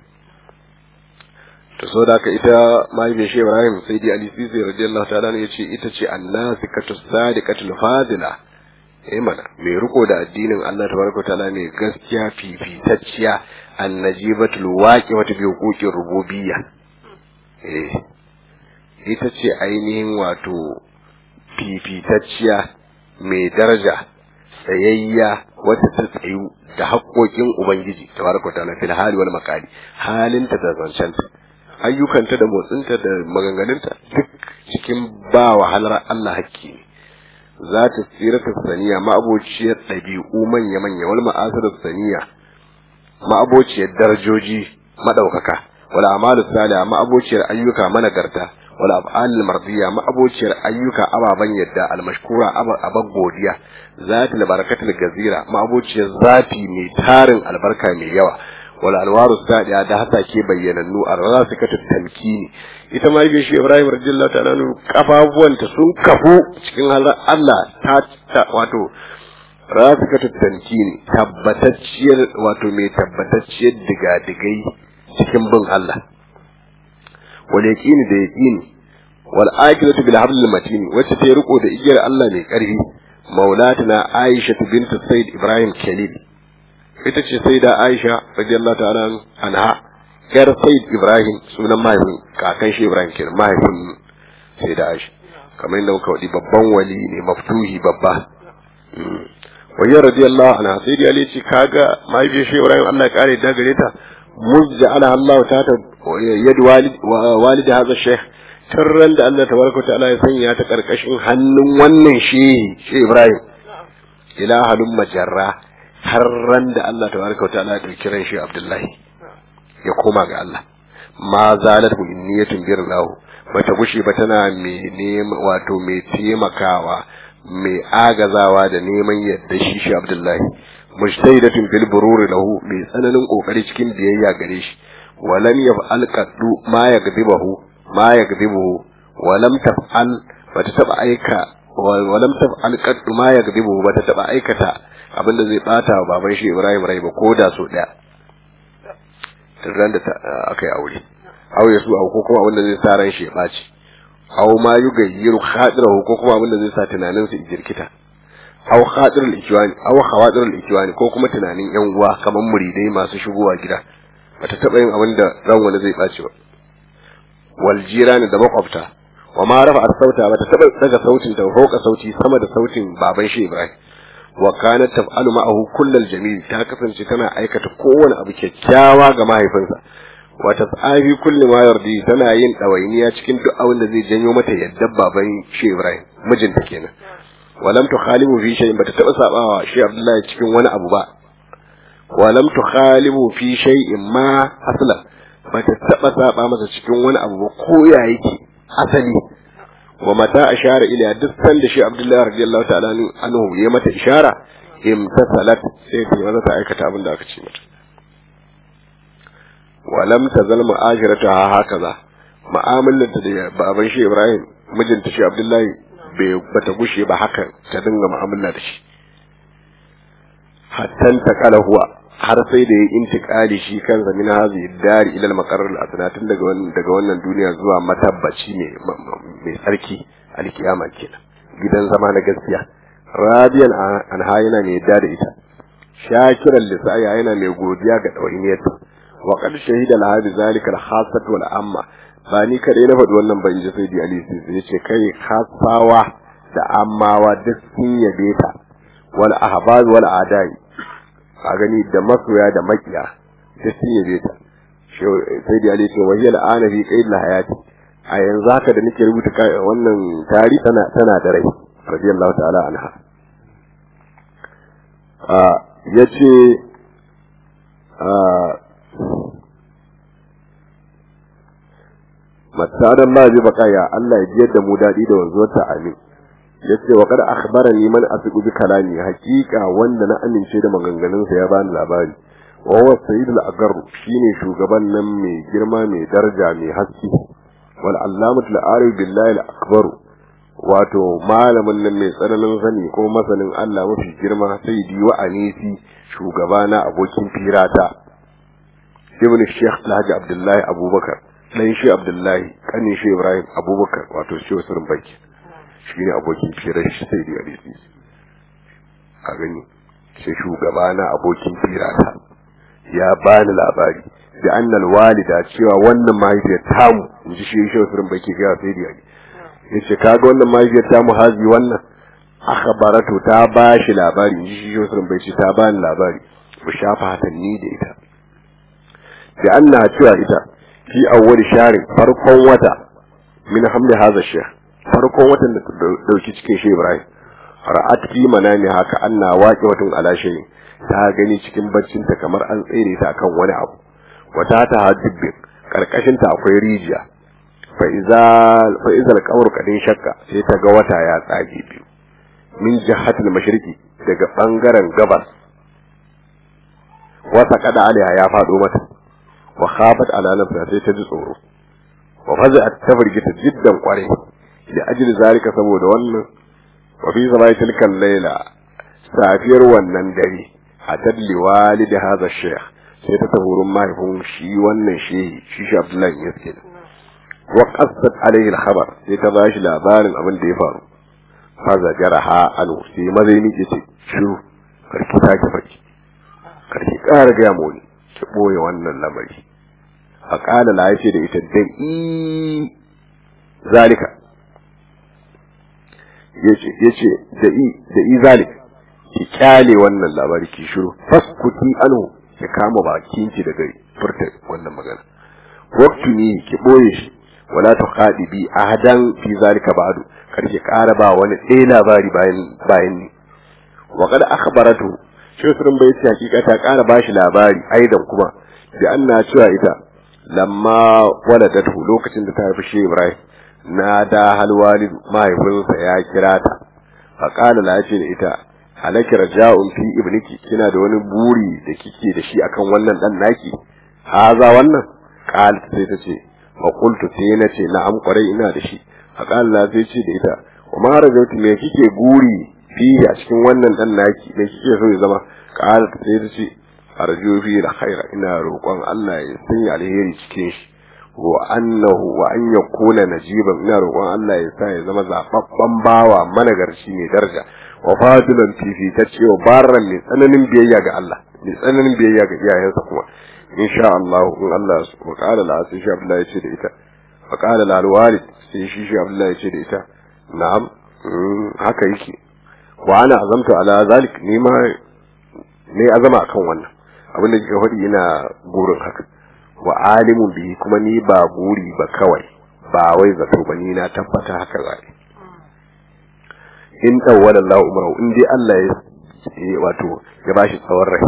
to so da ita mahaifiyar shi Ibrahim sai dai Ali Sisi radiyallahu ta'ala ne yace ita ce annasikatu sadiqatul fadila eh mana mai riko da addinin Allah tabaraka ta'ala ne gaskiya fifitacciya annajibatul waqi'atu bi huquqir rububiyya eh ita ce ainihin wato fifitacciya mai daraja tsayayya wata ta tsayu da haƙoƙin ubangiji tabaraka ta'ala fil hali wal maqali halinta da zancenta ayyukanta da motsinta da maganganunta duk cikin ba wahalar Allah hakki ne za ta tsira ta saniya ma'abociyar ɗabi'u manya-manya wal ma'asar saniya ma'abociyar darajoji maɗaukaka wal amalu salih ma'abociyar ayyuka managarta wal af'al mardiya ma'abociyar ayyuka ababan yadda al mashkura aban godiya zatul barakatul gazira ma'abociyar zati mai tarin albarka mai yawa wal alwaru sadiya da hasa ke bayyanannu a rasikatu tamkini ita ma yake shi Ibrahim radiyallahu ta'ala nu kafafuwanta sun kafu cikin halar Allah ta wato rasikatu tamkini tabbatacciyar wato mai tabbatacciyar digadigai cikin bin Allah wal yaqini da yaqini wal aqilatu bil hablil matin wacce ta riko da igiyar Allah mai karfi maulatuna Aisha bint Sayyid Ibrahim Khalil ita ce sai da Aisha radiyallahu ta'ala anha yar Sayyid Ibrahim sunan mahaifin kakan shi Ibrahim kenan mahaifin sai da Aisha kamar yadda muka wadi babban wali ne maftuhi babba wayar radiyallahu anha sai da Ali ce kaga mahaifin shi Ibrahim Allah ya kare da gare ta muzja ala Allah ta ta yad walid walid hadha shaykh tarran da Allah tabaraka ta'ala ya sanya ta karkashin hannun wannan shehi shi Ibrahim ila halum majarra har ran da Allah tabaraka wa ta'ala ya dauki ran shi Abdullahi ya koma ga Allah ma zalat bu inniyatun birlahu bata gushi ba tana mai nema wato mai taimakawa mai agazawa da neman yadda shi shi Abdullahi mujtahidatun bil burur lahu mai tsananin kokari cikin biyayya gare shi walam yaf'al qaddu ma yagdibahu ma yagdibuhu walam taf'al bata taba aika walam taf'al qaddu ma yagdibuhu bata taba aikata abinda zai bata wa baban shi Ibrahim rai ba ko da so daya ran da aka yi aure aw yasu aw ko kuma abin da zai sa ran shi ya baci aw ma yugayyiru khadirahu ko kuma abin da zai sa tunanin sa jirkita aw khadirul ikwani aw khawadirul ikwani ko kuma tunanin yan uwa kamar muridai masu shigowa gida bata taba yin abin da ran wani zai baci ba wal jirani da makwabta wa ma rafa sauta bata taba daga sautin ta fauka sauti sama da sautin baban shi Ibrahim wa kanat taf'alu ma'ahu kullal jamil ta kasance tana aikata kowane abu kyakkyawa ga mahaifinsa wa tas'abi kulli ma yardi tana yin dawainiya cikin duk abin da zai janyo mata yadda baban shi Ibrahim mijinta kenan walam tukhalibu fi shay'in bata taba sabawa shi Abdullahi cikin wani abu ba walam tukhalibu fi shay'in ma asla bata taba saba masa cikin wani abu ba ko ya yake asali wa mata ashara ila duk sanda shi Abdullahi radiyallahu ta'ala anhu ya mata ishara imtasalat sai ta maza ta aikata abin da aka ce mata wa lam tazal ma'ashiratu hakaza mu'amalar da baban shi Ibrahim mijinta shi Abdullahi bai bata gushe ba haka ta dinga mu'amala da shi hattan ta kala huwa har sai da ya intikali shi kansa min hazi dari ila al-maqarrar al-asna tun daga wannan daga wannan duniya zuwa matabbaci ne mai tsarki alkiyama kenan gidan zama na gaskiya radiyan an hayina mai yadda da ita shakiran lisaya yana mai godiya ga dawainiyarta wa qad shahida la hadi zalika al-khassat wal amma ba ni kadai na faɗi wannan ban ji sai di ali sai ce kai khassawa da ammawa duk sun yabe ta wal ahbaz wal adai a gani da masoya da makiya da sun yabe ta sai da ali ce wahiya al'ana fi qaid la hayati a yanzu haka da nake rubuta wannan tari tana tana da rai radiyallahu ta'ala anha a yace a masadan ma bi bakaya Allah ya jiyar da mu dadi da wanzuwarta amin yace wa kad akhbarani man asiqu bi kalami haqiqa wanda na amince da maganganun sa ya bani labari wa huwa sayyid al-agar shine shugaban nan mai girma mai daraja mai haske wal allamatu al-arif billahi al-akbar wato malamin nan mai tsananin sani ko masanin Allah mafi girma sayyidi wa anisi shugabana abokin firata ibn shaykh alhaji abdullahi abubakar dan shi abdullahi kanin shi ibrahim abubakar wato shi wasu baki shi ne abokin firar shi sai da hadisi a gani sai shugaba na abokin firata ya bani labari da annal walida cewa wannan mahaifiyar tamu in ji shi shi wasu baki ga sai da hadisi ya ce kaga wannan mahaifiyar tamu hazi wannan akhbaratu ta ba shi labari in ji shi wasu baki ta bani labari mu shafa hatanni da ita da anna cewa ita fi awwal shari farkon wata min hamli hadha shaykh farkon watan da dauki cikin shi Ibrahim ra'at fi manami haka anna waqi watun ala shay ta gani cikin baccin ta kamar an tsere ta akan wani abu wata ta hadibbi karkashin ta akwai rijiya fa iza fa iza al-qawr kadin shakka sai ta ga wata ya tsage biyu min jihatil mashriqi daga bangaren gabas wata kada alaiha ya fado mata wa khafat ala nafsiha sai ta ji tsoro wa faza'at ta firgita jiddan kware da ajli zalika saboda wannan wa fi sabai tilkan layla safiyar wannan dare hatad li walid hadha shaykh sai ta taburin mahaifin shi wannan shehi shi shi Abdullahi yaske wa qassat alayhi al-khabar sai ta bashi labarin abin da ya faru faza jaraha anu sai mazai miki ce shiru karki ta ki faki karki ƙara ga mu ne ki boye wannan lamari a ƙala la yace da ita da i zalika yace yace da i da i zalik ki kyale wannan labari ki shiru faskuti anu ki kama bakin ki daga furta wannan magana waktu ne ki boye shi wala tuqadibi ahadan fi zalika ba'du kar ki ƙara ba wani ɗaya labari bayan bayan ni wa qad akhbaratu shi sun bai ce hakika ta ƙara bashi labari aidan kuma da anna cewa ita lamma waladatu lokacin da ta haifi shi Ibrahim na da halwalid mahaifinsa ya kira ta fa qala la ce da ita halaki raja'un fi ibniki kina da wani buri da kike da shi akan wannan dan naki haza wannan qal sai ta ce fa qultu sai na ce na'am kwarai ina da shi fa qala la sai ce da ita kuma rajauti me kike guri fi a cikin wannan dan naki me kike so ya zama qala sai ta ce arju fi da khaira ina roƙon Allah ya sanya alheri cikin shi wa annahu wa an yakuna najiban ina roƙon Allah ya sa ya zama zababban bawa managarci mai daraja wa fadilan fifitacce wa barran mai tsananin biyayya ga Allah mai tsananin biyayya ga iyayensa kuma insha Allah in Allah wa qala la sai shi Abdullahi ya ce da ita wa qala la alwalid sai shi shi Abdullahi ya ce da ita na'am haka yake wa ana azamtu ala zalik ni ma ne azama akan wannan abin da kika faɗi ina gurin haka wa alimun bihi kuma ni ba guri ba kawai ba wai zato ba ni na tabbata haka zai in tawwala Allah umru in dai Allah ya wato ya bashi tsawon rai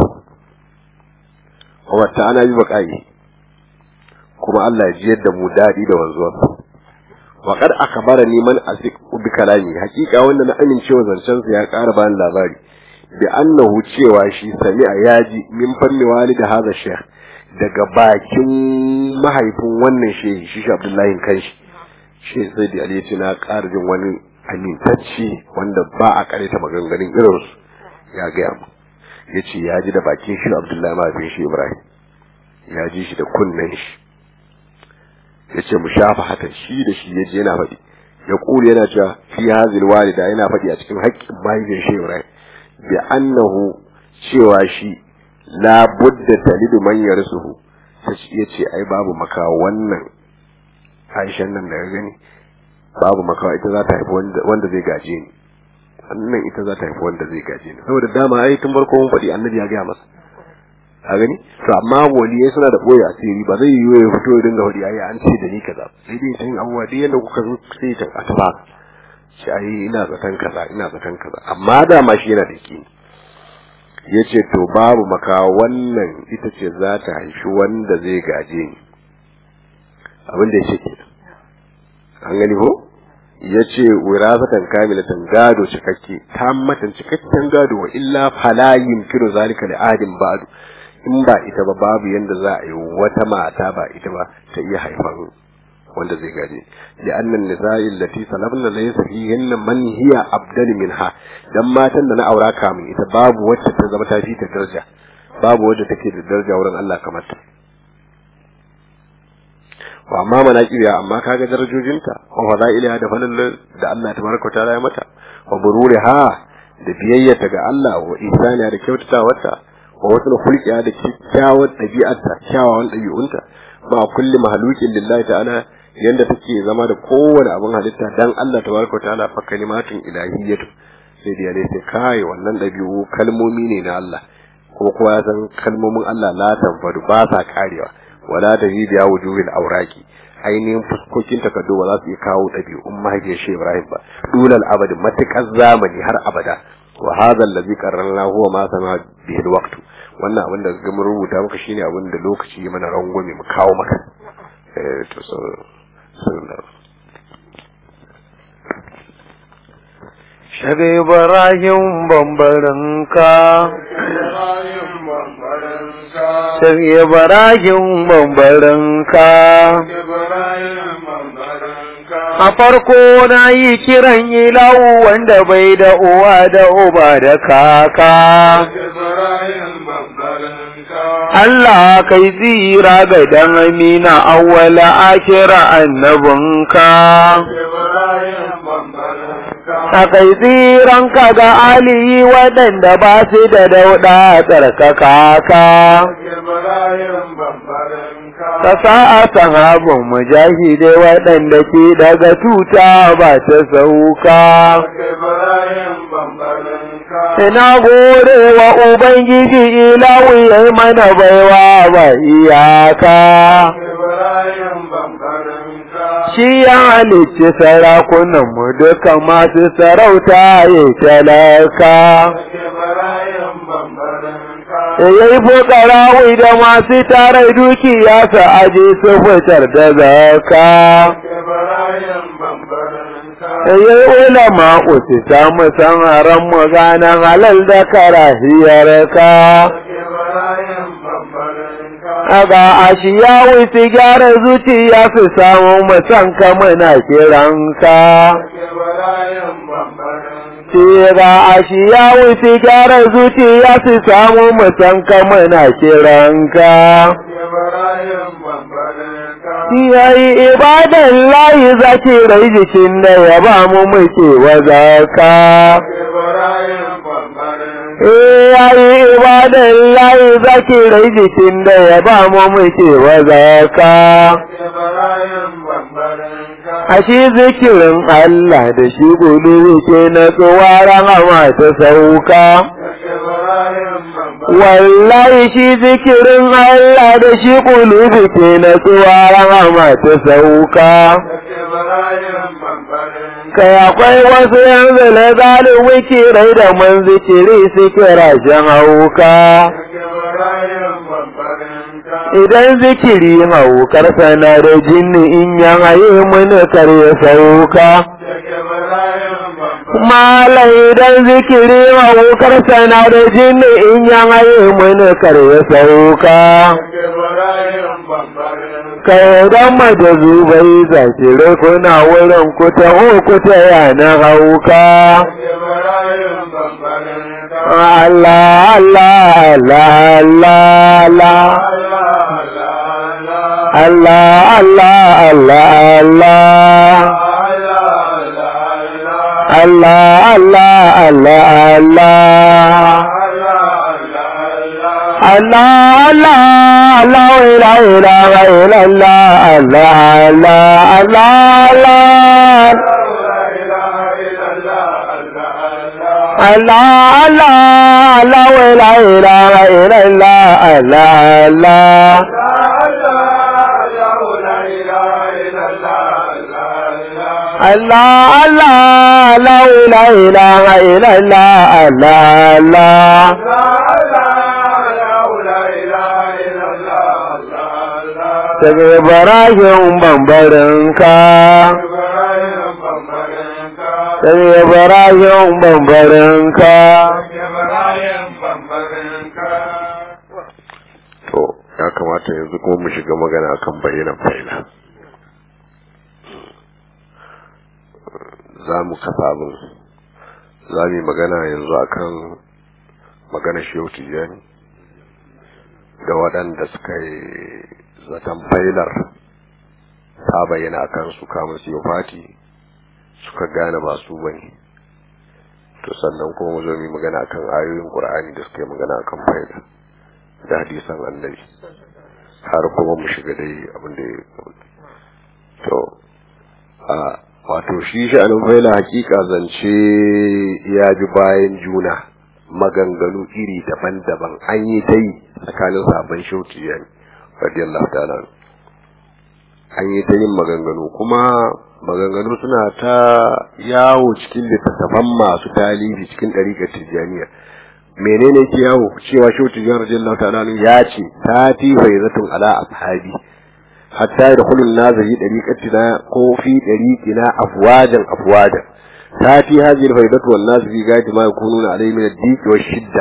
wata ana yi baƙa'i kuma Allah ya jiyar da mu daɗi da wanzuwar wa kad akhbarani man asik bi kalami hakika wanda na amincewa zancen sa ya ƙara bani labari bi annahu cewa shi sami'a yaji min fanni walida hadha shaykh daga bakin mahaifin wannan shehi shi shi Abdullahi kanshi shi sai da Ali na ƙara jin wani amintacce wanda ba a kareta maganganun irinsu ya gaya mu ya ce ya ji da bakin shi abdullahi mahaifin shi ibrahim ya ji shi da kunnen shi ya ce mu shafa hatan shi da shi ya je yana faɗi ya ƙuli yana cewa fi hazil walida yana faɗi a cikin haƙƙin mahaifin shi ibrahim bi annahu cewa shi la budda talidu man yarsuhu ya ce ai babu maka wannan aishan nan da ya gani babu makawa ita za ta haifi wanda zai gaje ni wannan ita za ta haifi wanda zai gaje ni saboda dama ai tun farko mun faɗi annabi ya gaya masa a gani to amma waliyai suna da boye asiri ba zai yiwu ya fito ya dinga faɗi ai an ce da ni kaza sai dai tun abubuwa duk yanda kuka zo sai ta a taba shi ai ina zaton kaza ina zaton kaza amma dama shi yana da ki ya ce to babu makawa wannan ita ce za ta haifi wanda zai gaje ni abin da ya ce kenan an gani ko ya ce wirazatan kamilatan gado cikakke tammatan cikakken gado wa illa fala yumkinu zalika li adin ba'du in ba ita ba babu yanda za a yi wata mata ba ita ba ta iya haifan wanda zai gaje li annan nisa'i allati salabna laysa fihinna man hiya abdal minha dan matan da na aura kamun ita babu wacce ta zama ta fi ta daraja babu wacce take da daraja wurin Allah kamar ta wa amma manaqiya amma kaga darajojinta wa fadailiha da falal da Allah tabaraka ta'ala ya mata wa bururiha da biyayyata ga Allah wa ihsaniya da kyautatawarta wa wasu hulqiya da kyakkyawar ɗabi'arta kyawawan ɗabi'unta ba kulli mahalukin lillahi ta'ala yanda take zama da kowane abin halitta dan Allah tabaraka ta'ala fa kalimatun ilahiyyatu sai da ne sai kai wannan ɗabi'u kalmomi ne na Allah ko kowa ya san kalmomin Allah la tanfadu ba sa karewa wala da biya wujuhil auraki ainihin fuskokin takardu ba za su iya kawo ɗabi'un mahaifiyar shi Ibrahim ba dulal abadi matukar zamani har abada wa hadha allazi qarrarna huwa ma sama bihi alwaqt wannan abin da ga mun rubuta maka shine abin da lokaci ya mana rangwame mu kawo maka eh to so Shaga Ibrahim bambarinka Shaga Ibrahim bambarinka A farko na yi kiran ilawu wanda bai da uwa da uba da kaka. Allah kai zira ga dan amina awwala akira annabinka. A kai tsiranka ga aliyi waɗanda ba su da dauɗa tsarkaka ka. Ka sa a sahabin mujahidai waɗanda ke daga tuta ba ta sauka. Ina gode wa Ubangiji ilawu ya mana baiwa ba iyaka. Shi ya halicci sarakunanmu duka masu sarauta ya talaka. Ya yi fukarawi da masu tare dukiya su aje su fitar da zaka. Ya yi ulama usu samu san haram mu ganan halal da karahiyar ka. Aga ashiya wuce gyara zuciya su samu musanka muna kiranka. Tira ashiya wuce gyara zuciya su samu musanka muna kiranka. yayi ibadan layi zakirai jikin da ya ba mu muke wa zaka Eh yayi ibadan layi zakirai jikin da ya ba mu muke wa zaka a shi zikirin Allah da shi gudu ke na tsuwaran ama ta sauka wallahi shi zikirin Allah da shi kulubi ke na tsuwaran ama ta sauka kai akwai wasu yanzu na zalin wikirai da man zikiri suke rashin hauka idan zikiri haukar sana da jinni in yan haye mini kar ya sauka mala idan zikiri haukar sana da jinni in yan haye mini kar ya sauka kai dan majazu bai zakire kuna wurin kuta kuta yana hauka Allah Allah Allah Allah Allah Allah Allah Allah Allah Allah Allah Allah Allah Allah la ilaha illallah Allah Allah Allah Allah Allah Allah la ilaha illallah Allah Allah Allah Allah la ilaha illallah Allah Allah daga Ibrahim bambarinka daga Ibrahim bambarinka to ya kamata yanzu kuma mu shiga magana kan bayanan faila za mu kafa abin za mu yi magana yanzu akan magana shehu tijjani da waɗanda suka yi zaton failar ta bayyana akan su kama su yi fati suka gane ba su bane to sannan kuma mu zo mu yi magana akan ayoyin qur'ani da suka yi magana akan failar da hadisan annabi har kuma mu shiga dai abin da ya to a wato shi sha'anin faila hakika zance ya bi bayan juna maganganu iri daban-daban an yi ta yi tsakanin sabon shauki yani radiyallahu ta'ala an yi ta yin maganganu kuma maganganu suna ta yawo cikin littattafan masu talibi cikin ɗariƙar tijjaniya menene ke yawo cewa shehu tijjani radiyallahu ta'ala ya ce ta ti faizatun ala ashabi hatta da kullun nazari dariqatina ko fi dariqina afwajan afwajan ta ti hadhihi alfaidatu wan nas fi gaiti ma yakununa alayhi min ad-diq wa shidda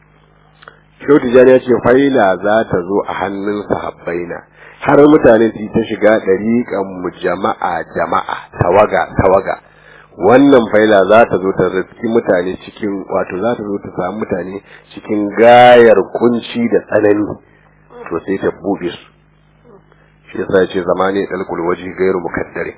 shehu tijjani ya ce faila za ta zo a hannun sahabbaina har mutane su ta shiga dariqan mu jama'a jama'a tawaga tawaga wannan faila za ta zo ta riski mutane cikin wato za ta zo ta samu mutane cikin gayar kunci da tsanani to sai ta buɗe su shi yasa ce zamani dalkul waji gairu mukaddare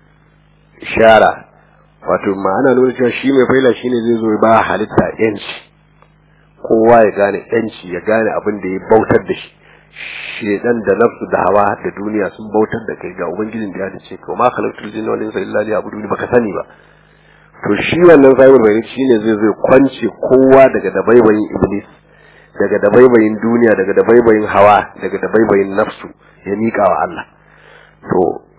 ishara wato ma'ana nuna cewa shi mai faila shine zai zo ba halitta yanci kowa ya gane yanci ya gane abin da ya bautar da shi shedan da nafsu da hawa da duniya sun bautar da kai ga ubangijin da ya dace ka ma khalaqtul jinna wal insa illa liya'buduni baka sani ba to shi wannan sahibul bayani shine zai zai kwance kowa daga dabaibayin iblis daga dabaibayin duniya daga dabaibayin hawa daga dabaibayin nafsu ya mika wa Allah to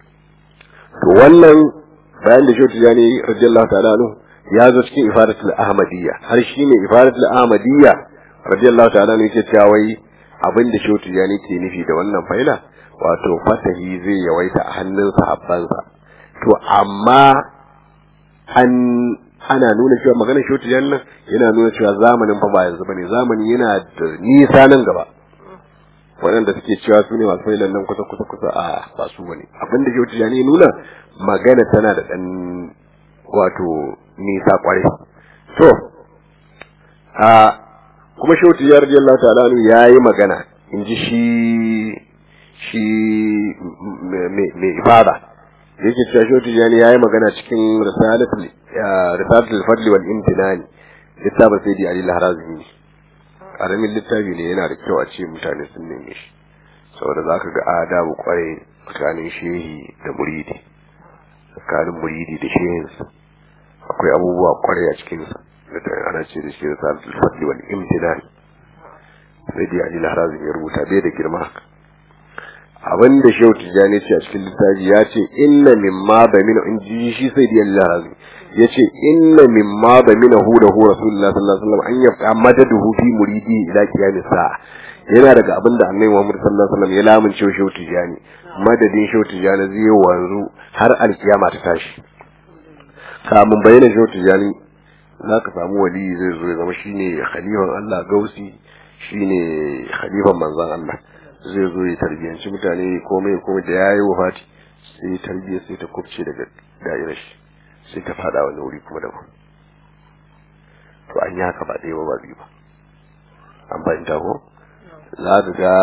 to wannan bayan da shi tijani radiyallahu ta'ala anhu ya zo cikin ifadatul ahmadiyya har shi ne ifadatul ahmadiyya radiyallahu ta'ala anhu yake cewa wai abin da shi tijani ke nufi da wannan faila wato fatahi zai yawaita a hannun sahabbansa to amma an ana nuna cewa maganar shi tijani nan yana nuna cewa zamanin fa ba yanzu bane zamani yana da nisa nan gaba waɗanda suke cewa su ne masu failan nan kusa kusa kusa a ba su bane abin da shi tijani nuna magana tana da ɗan wato nisa kwarai to a kuma shauti ya radiyallahu ta'ala anhu yayi magana in ji shi shi mai ifada yake cewa shi tijani yayi magana cikin risalatul risalatul fadli wal imtinani littafin sayyidi ali al-harazimi karamin littafi ne yana da kyau a ce mutane sun neme shi saboda zaka ga adabu kwarai tsakanin shehi da muridi tsakanin muridi da shehinsa akwai abubuwa kwarai a cikinsa da ana ce da shi risalatul fadli wal imtinani sayyidi ali al-harazimi ya rubuta bai da girma haka abin da shehu tijjani ce a cikin littafi ya ce inna mimma da mina in ji shi sai da Allah razi ya ce inna mimma da mina hu da hu rasulullah sallallahu alaihi wasallam an yabqa madaduhu fi muridi ila qiyamis sa'a yana daga abin da annabi Muhammad sallallahu alaihi wasallam ya lamunce shehu tijjani madadin shehu tijjani zai wanzu har alkiyama ta tashi kamun bayyana shehu tijjani za ka samu wali zai zo ya zama shine khalifan Allah gausi shine khalifan manzon Allah zai zo ya tarbiyanci mutane komai komai da yayi wafati sai tarbiyya sai ta kubce daga da'irar shi sai ta fada wani wuri kuma daban to an yi haka ba ɗaya ba ba biyu ba an fahimta ko za ka ga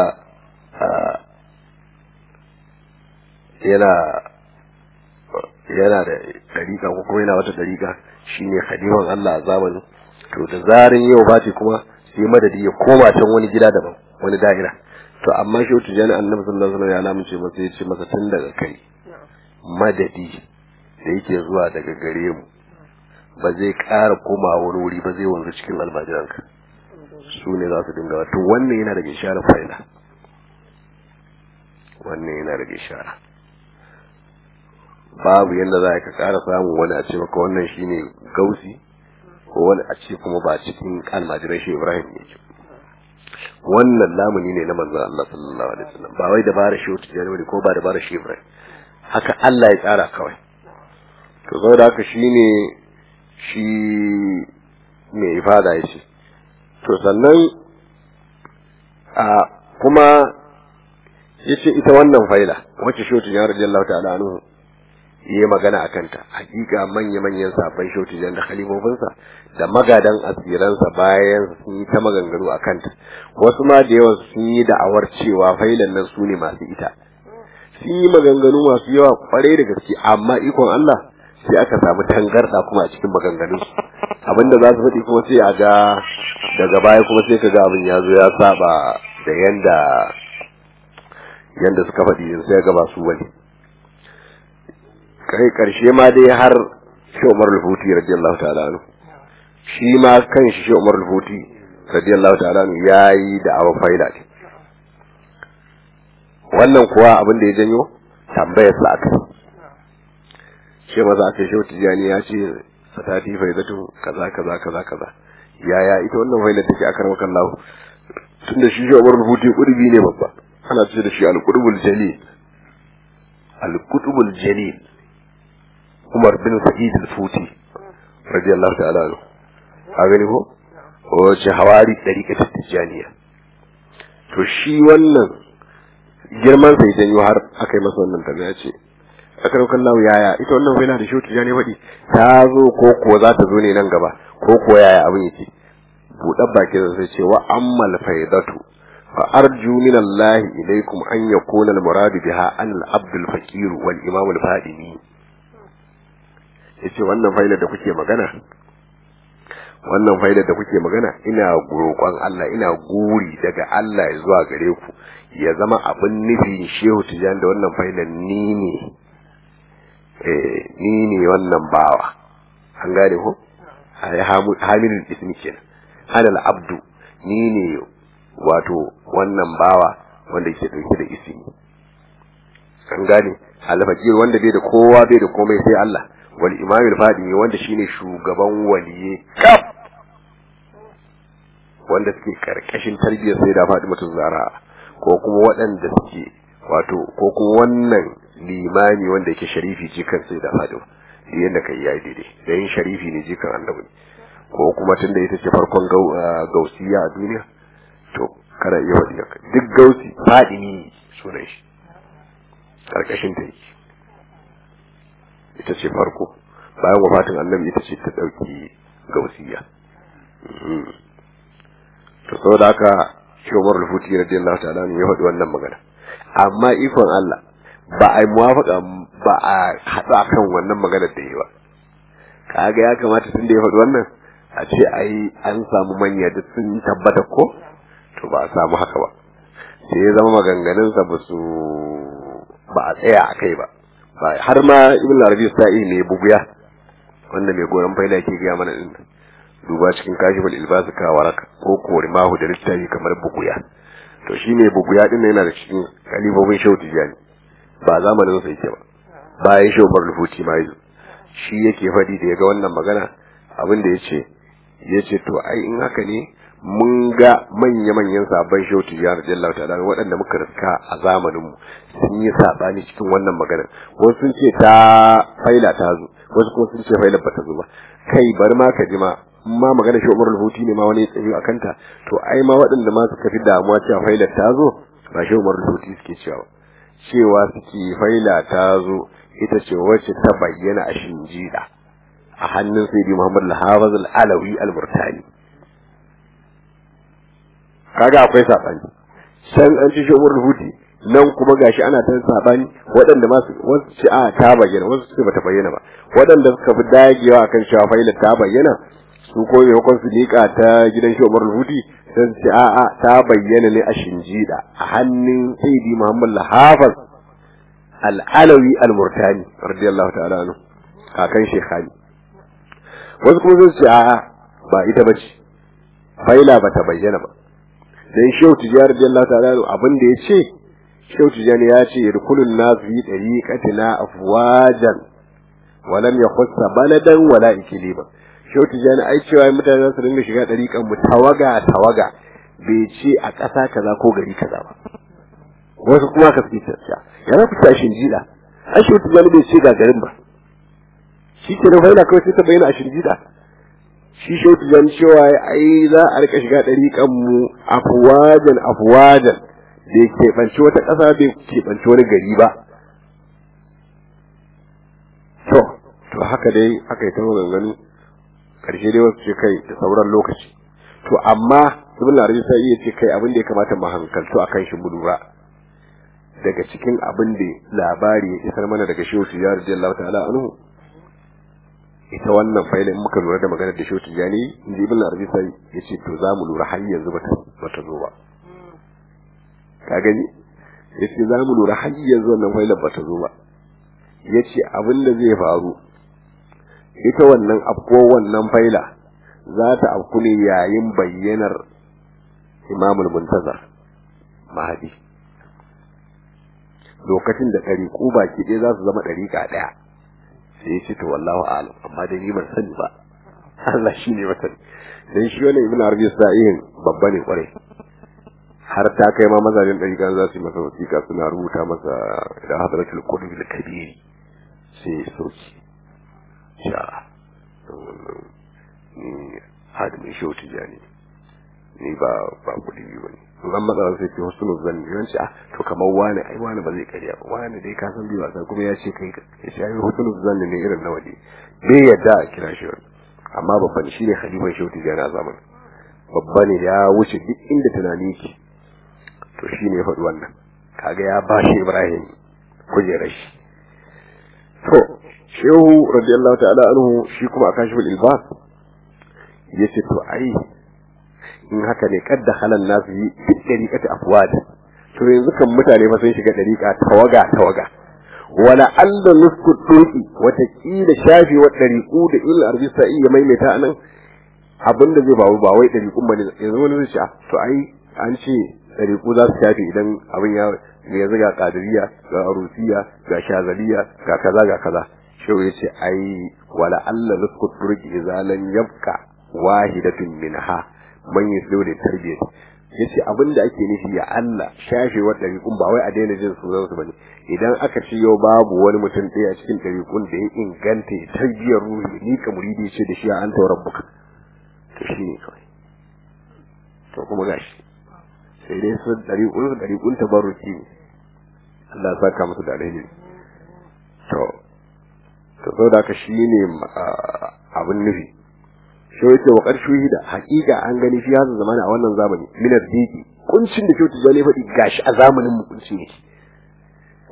yana yana da dariƙa ko kuma yana wata dariƙa shine khaliman Allah a zamanin to da zarin yau fati kuma sai madadi ya koma can wani gida daban wani da'ira to amma shi wata jani annabi sallallahu alaihi wasallam ya lamunce masa ya ce masa tun daga kai madadi da yake zuwa daga gare mu ba zai ƙara koma wani wuri ba zai wanzu cikin almajiranka su ne za su dinga to wannan yana daga ishara fa'ila wannan yana daga ishara babu yadda za ka ƙara samun wani a ce maka wannan shine gausi ko wani a ce kuma ba cikin almajiran shi ibrahim ne ke wannan lamuni ne na manzon Allah sallallahu alaihi wasallam ba wai dabara shi wata jani bane ko ba dabara shi Ibrahim haka Allah ya tsara kawai to saboda haka shine shi mai ifada yace to sannan a kuma yace ita wannan faila wacce shi wata radiyallahu ta'ala anhu yi magana a kanta hakika manya-manyan sabon shautijan da khalifofinsa da magadan asiransa bayan sun yi ta maganganu a kanta wasu ma da yawan sun yi da'awar cewa failan nan su ne masu ita sun yi maganganu masu yawa kwarai da gaske amma ikon Allah sai aka samu tangarda kuma a cikin maganganun abinda za su faɗi kuma sai a ga daga baya kuma sai ka ga abin ya zo ya saba da yanda yanda suka faɗi sai ga ba su bane kai karshe ma dai har shi Umar al-Futi radiyallahu ta'ala anhu shi ma kan shi shi Umar al-Futi radiyallahu ta'ala anhu yayi da awa faida ce wannan kuwa abin da ya janyo tambayar sa aka shi maza aka shi tijani ya ce satati faidatu kaza kaza kaza kaza yaya ita wannan faida take akar maka Allah tunda shi shi Umar al-Futi kurbi ne babba ana ce da shi al-qutbul jalil al-qutbul jalil Umar bin Sa'id al-Futi radiyallahu ta'ala anhu a gani ko wace hawari dariƙa tijaniya to shi wannan girman sai janyo har aka yi masa wannan tambaya ce akar kallahu yaya ita wannan faila da shi tijani faɗi ta zo ko ko za ta zo ne nan gaba ko ko yaya abin yake buɗar baki da sai ce wa ammal faidatu fa arju min Allah ilaykum an yakuna al-murad biha an al-abd al-faqir wal imam al-fadini yace wannan failar da kuke magana wannan failar da kuke magana ina roƙon Allah ina guri daga Allah ya zuwa gare ku ya zama abin nufi shehu tijan da wannan failar ni ne eh ni ne wannan bawa an gane ko hamilul ismi kenan halal abdu ni ne wato wannan bawa wanda yake dauke da ismi an gane alfaqir wanda bai da kowa bai da komai sai Allah wal imam al-fadimi wanda shine shugaban waliye kaf wanda suke karkashin tarbiyyar sai da Fatima Zahra ko kuma waɗanda suke wato ko kuma wannan limami wanda yake sharifi jikan sai da Fatima yanda kai yayi daidai da yin sharifi ne jikan annabi ko kuma tunda ita ce farkon gausiya a duniya to kada iya wadi duk gausi fadimi sunan shi karkashin ta yake ita ce farko bayan wafatin annabi ita ce ta dauki gausiya to saboda haka shi Umar al-Futi radiyallahu ta'ala ne ya faɗi wannan magana amma ikon Allah ba a yi muwafaka ba a haɗu akan wannan maganar da yi ba kaga ya kamata tun da ya faɗi wannan a ce ai an samu manya duk sun tabbata ko to ba a samu haka ba sai ya zama maganganunsa ba su ba a tsaya a kai ba har ma ibn arabi sa'i ne buguya wanda mai goron faida ke gaya mana din duba cikin kashifal ilbas ka waraka ko kori mahu da littafi kamar buguya to shine buguya din yana da cikin kalibobin shehu tijani ba zamanin sa yake ba bayan shehu bar rufuci ma yanzu shi yake faɗi da ya ga wannan magana abin da ya ce ya ce to ai in haka ne mun ga manya-manyan sabon shehu tijjani radiyallahu ta'ala waɗanda muka riska a zamaninmu sun yi saɓani cikin wannan maganar wasu sun ce ta faila ta zo wasu kuma sun ce faila bata zo ba kai bari ma ka ji ma ma magana shi umar huti ne ma wani tsaye a kanta to ai ma waɗanda ma suka fi damuwa cewa faila ta zo ba shi umar huti suke cewa cewa suke faila ta zo ita ce wacce ta bayyana a shinjida a hannun sayyidi muhammad al-hafiz al-alawi al-murtani kaga akwai sabani can an ci shi umar huti nan kuma gashi ana ta sabani waɗanda ma wasu ce a ta bayyana wasu ce bata bayyana ba waɗanda suka fi dagewa akan cewa faila ta bayyana su ko maimakon su liƙa ta gidan shi umar huti sai su ce a a ta bayyana ne a shinjida a hannun sayyidi muhammad al-hafiz al-alawi al-murtani radiyallahu ta'ala anhu kakan shekhani wasu kuma sun ce a ba ita bace faila bata bayyana ba dan shehu tijari radiyallahu ta'ala abin da yace shehu tijani ya ce yadkhulun nas fi tariqatina afwajan wa lam yakhussa baladan wala ikliba shehu tijani ai cewa mutane za su dinga shiga tariqan mu tawaga tawaga bai ce a ƙasa kaza ko gari kaza ba wasu kuma ka fi tsaya ya za ku tashin jida ai shehu tijani bai ce ga garin ba shi ke da faila kawai sai ta bayyana a shirjida shi shautu jan cewa ai za a rika shiga ɗariƙan mu afuwajan afuwajan da ya keɓanci wata ƙasa bai keɓanci wani gari ba to to haka dai aka yi ta maganganu ƙarshe dai wasu ce kai da sauran lokaci to amma ibn arabi sai iya ce kai abin da ya kamata mu hankalto akan shi mu lura daga cikin abin da labari ya isar mana daga shehu ya radiyallahu ta'ala anhu ita wannan faila in muka lura da maganar da shoti jani in ji ibn arabi sai ya ce to za mu lura har yanzu bata bata zo ba ka gani ya ce za mu lura har yanzu wannan faila bata zo ba ya ce abin da zai faru ita wannan afko wannan faila za ta afku ne yayin bayyanar imamul muntazar mahadi lokacin da ɗariƙu baki ɗaya za su zama ɗariƙa ɗaya sai ya ce to wallahu alam amma dai ni ban sani ba Allah shi ne masani dan shi wannan ibn arabi sa'ihin babba ne kwarai har ta kai ma mazajen ɗariƙa za su yi masa wasiƙa suna rubuta masa da hadratul qudbi al kabiri sai sauki sha ni hadimin shauti jani ni ba ba kudi ba ne zan matsa sai ce husnul zanni yawanci ah to kamar wani ai wani ba zai karya ba wani dai ka san biyu sai kuma ya ce kai ya ce ai husnul zanni ne irin nawa ne bai yadda a kira shi wani amma babban shi ne khalifan shauti jani a zaman babba ne ya wuce duk inda tunani ke to shi ne ya faɗi wannan kaga ya ba shi ibrahim kujerar shi to shehu radiyallahu ta'ala anhu shi kuma a kashifin ilbas ya ce to ai in haka ne kadda halan nasu yi duk dariƙati afwad to yanzu kan mutane fa sun shiga dariƙa tawaga tawaga wala alla nusku turki wata kila shafi wa dariƙu da il arbi sa'i ya maimaita anan abinda zai bawo ba wai dariƙun bane yanzu wani zai ce to ai an ce dariƙu za su shafi idan abin ya yanzu ga kadiriya ga arusiya ga shazaliya ga kaza ga kaza shehu ya ce ai wala alla nusku turki idza lam yabqa wahidatun minha man yuslu da tarbiyyah yace abin da ake nufi ya Allah shafe wa dariqun ba wai a daina jin sunan su bane idan aka ce yau babu wani mutum ɗaya a cikin dariqun da ya inganta ya tarbiyyar ruhi ni ka muridi ce da shi an tauran buka to shi ne kawai to kuma gashi sai dai su dariqun su dariqun tabarruki ne Allah ya saka musu da alheri to to saboda haka shine abin nufi shi yake wa ƙarshe da haƙiƙa an gani shi hasa zamani a wannan zamani minar diki kuncin da kyautu zane faɗi gashi a zamanin mu kunci ne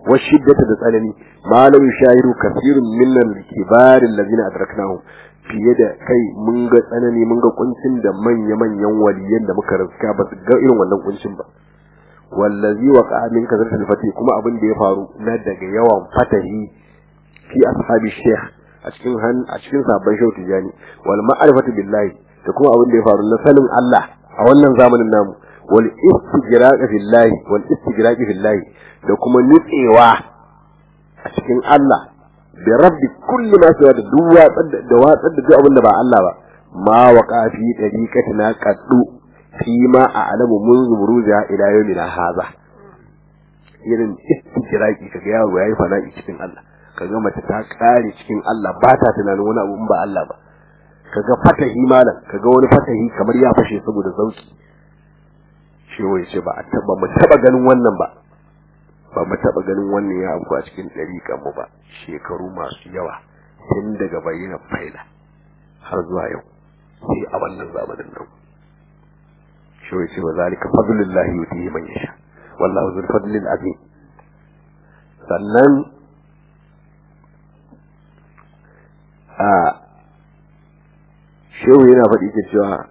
wa shiddata da tsanani ma lam yushahiru kathirun min al-kibar alladhina adraknahum fiye da kai mun ga tsanani mun ga kuncin da manya manyan waliyan da muka riska ba su ga irin wannan kuncin ba wallazi waqa min kazartil fati kuma abin da ya faru na daga yawan fatahi fi ashabi sheikh a cikin han a cikin sabon shehu tijani wal ma'rifatu billahi da kuma abin da ya faru na sanin Allah a wannan zamanin namu wal istigraqi fillahi wal istigraqi fillahi da kuma nutsewa a cikin Allah bi rabbi kulli ma sawa da duk watsar da watsar da duk abin da ba Allah ba ma waqa fi dariqatina qaddu fi ma a'lamu mun zumuruja ila yawmina hadha irin istigraqi kaga yaro yayi fana'i cikin Allah kaga mace ta kare cikin Allah ba ta tunanin wani abu in ba Allah ba kaga fatahi malam kaga wani fatahi kamar ya fashe saboda zauki shi wai ce ba a taba mu taba ganin wannan ba ba mu taba ganin wannan ya abu a cikin dariƙan mu ba shekaru masu yawa tun daga bayyana faila har zuwa yau sai a wannan zamanin nan shi wai ce wa zalika fadlullahi yutihi man yasha wallahu zul fadlil azim sannan a shehu yana faɗi ke cewa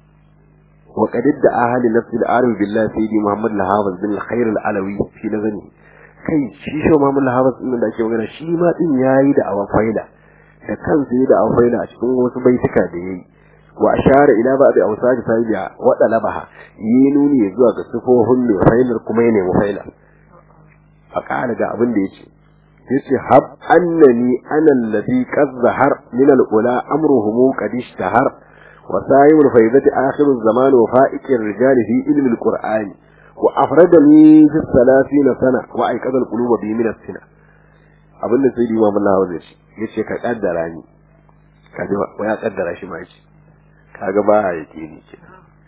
wa qadid da ahli nafsi al-arif billahi sayyidi muhammad al-hafiz bin al-khair al-alawi fi nazani kai shi shehu muhammad al-hafiz din da ake magana shi ma din yayi da awan faida da kansa yayi da awan faida a cikin wasu baituka da yayi wa ashara ila ba'd awsaj sayyida wa dalabaha yi nuni zuwa ga sifofin mai failar kuma ya nemi failar a ƙara ga abin da yace yace hab annani ana alladhi qad zahar min al-ula amruhum qad ishtahar wa sa'im al-faydati akhir az-zaman wa fa'iq ar-rijal fi ilm al-qur'an wa afradani fi 30 sana wa ayqadha al-qulub bi min as-sina abin da sai Imam Allah zai ce yace ka kaddara ni kaji wa ya kaddara shi ma yace kaga ba yake ni ke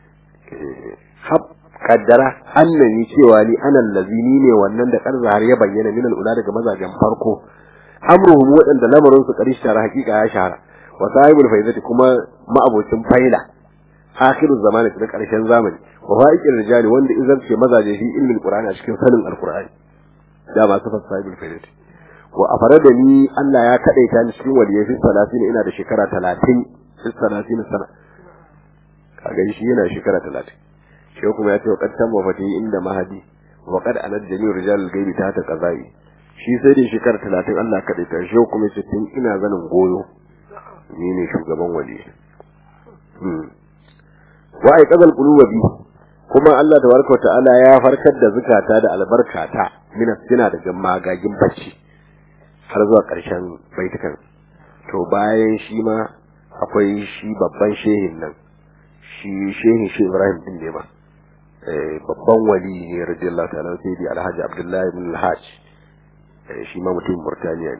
hab kaddara annani cewa ni ana lazini ne wannan da karza har ya bayyana min al'ula daga mazajen farko amruhum wadanda lamarin su karish tara hakika ya shahara wa sahibul faizati kuma ma'abocin faila akhiru zamani da karshen zamani wa fa'iqir rijali wanda izan ce mazaje shi ilmin qur'ani a cikin sanin alqur'ani da ba su sahibul faizati wa afarada ni Allah ya kadaita ni cikin waliyai fi salatin ina da shekara 30 fi salatin sana kaga shi yana shekara 30 shi kuma ya ce wa qattan wafati inda mahadi wa qad anad jami'u rijal al-ghaibi ta ta qazai shi sai da shekara 30 Allah kada ta shi kuma ya ce tun ina zanin goyo ni ne shugaban wali hmm wa ai qadal qulubi bi kuma Allah tabaraka wa ta'ala ya farkar da zakata da albarkata min sina daga magagin bacci har zuwa ƙarshen baitukan to bayan shi ma akwai shi babban shehin nan shi shehin shi Ibrahim din ne ma babban wali ne radiyallahu ta'ala sai di alhaji abdullahi ibn alhaj shi ma mutum murtaniya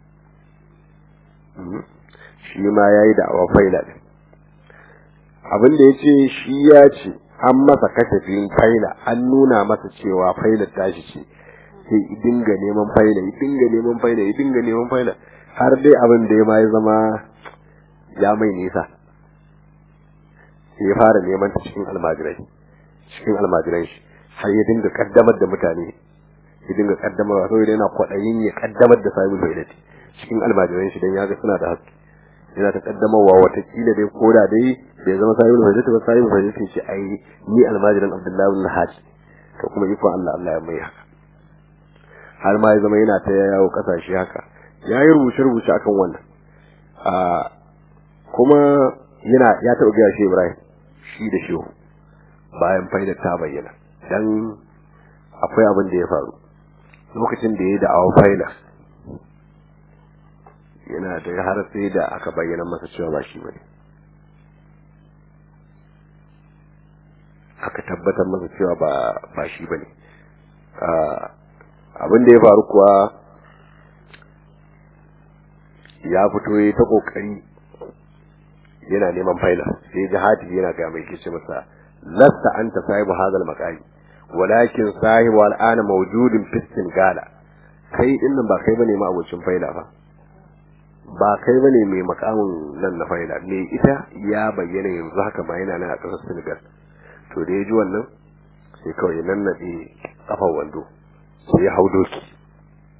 ne shi ma yayi da awa faila ne abin da yace shi ya ce an masa kasafin faila an nuna masa cewa faila tashi ce sai i dinga neman faila i dinga neman faila i dinga neman faila har dai abin da ya ma ya zama ya mai nisa sai ya fara neman ta cikin almajirai cikin almajiran shi har ya dinga kaddamar da mutane ya dinga kaddamar saboda yana kwaɗayin ya kaddamar da sahibul faidati cikin almajiran shi dan ya ga suna da haske yana ta kaddamarwa watakila dai koda dai bai zama sahibul faidati ba sahibul faidati ce ai ni almajiran abdullahi bin hajj to kuma iko Allah Allah ya mai haka har ma ya zama yana ta yawo kasashe haka ya yi rubuce-rubuce akan wannan kuma yana ya taɓa gaya shi Ibrahim shi da shehu bayan faidar ta bayyana dan akwai abin da ya faru lokacin da ya da awon faila yana da har sai da aka bayyana masa cewa ba shi bane aka tabbatar masa cewa ba ba shi bane abin da ya faru kuwa ya fito ya ta kokari yana neman faila sai jihadi yana ga mai kice masa lasta anta sahibu hadal maqami walakin sahibu al'ana mawjudin fistin gala kai din nan ba kai bane ma abocin faila fa ba kai bane mai makamin nan na faila me ita ya bayyana yanzu haka ma yana nan a ƙasar Senegal to da ya ji wannan sai kawai nan nade kafar wando sai ya hau doki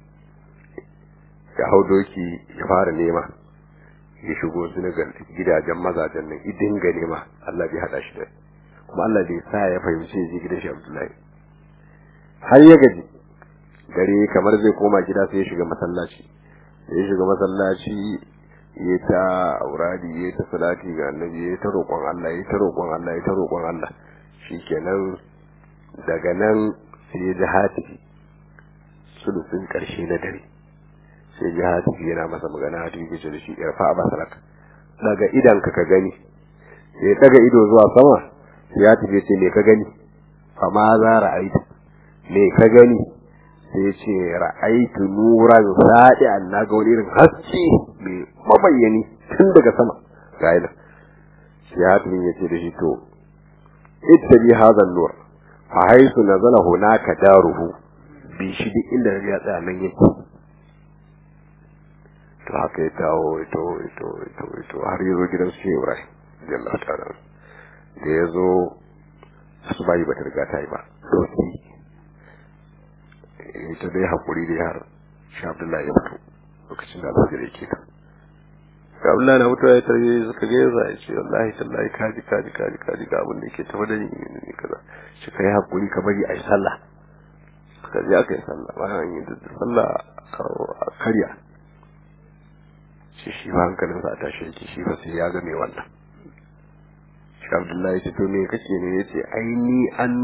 ya hau doki ya fara nema ya shigo Senegal gidajen mazajen nan idin ga nema Allah bai hada shi da kuma Allah bai sa ya fahimci ya je gidan shi Abdullahi har ya gaji dare kamar zai koma gida sai ya shiga masallaci ya shiga masallaci ya ta auradi ya ta salati ga annabi ya ta roƙon Allah ya ta roƙon Allah ya ta roƙon Allah shikenan daga nan sai ya ji hatifi sulusin ƙarshe na dare sai ji hatifi yana masa magana hatifi ke da shi irfa a basaraka daga idan ka ka gani ya daga ido zuwa sama sai hatifi ce me ka gani fa ma za ra'aita me ka gani sai ce ra'aitu nuran sadi an na ga wani irin haske mai mabayyani tun daga sama ga ina sai hatifi ya ce da shi to ittabi hadha nur fa haisu nazala hunaka daruhu bi shi duk inda ya tsaya nan yake to haka ya dawo ito ito ito ito har ya zo gidan su Ibrahim jalla ta'ala da ya zo asubahi ba ta riga ta yi ba doki ita dai hakuri da har shi Abdullahi ya fito lokacin da aka gare ke ga Abdullahi na mutuwa ya tarbe suka ga yaza ya ce wallahi tallahi kaji kaji kaji kaji ga abin da yake tafi da ni ne kaza shi kai hakuri ka bari ai sallah suka je aka yi sallah bayan an yi da sallah a karya shi shi ba hankalinsa a tashi yake shi ba sai ya ga mai wannan shi abdullahi ce to me kake ne yace ai ni an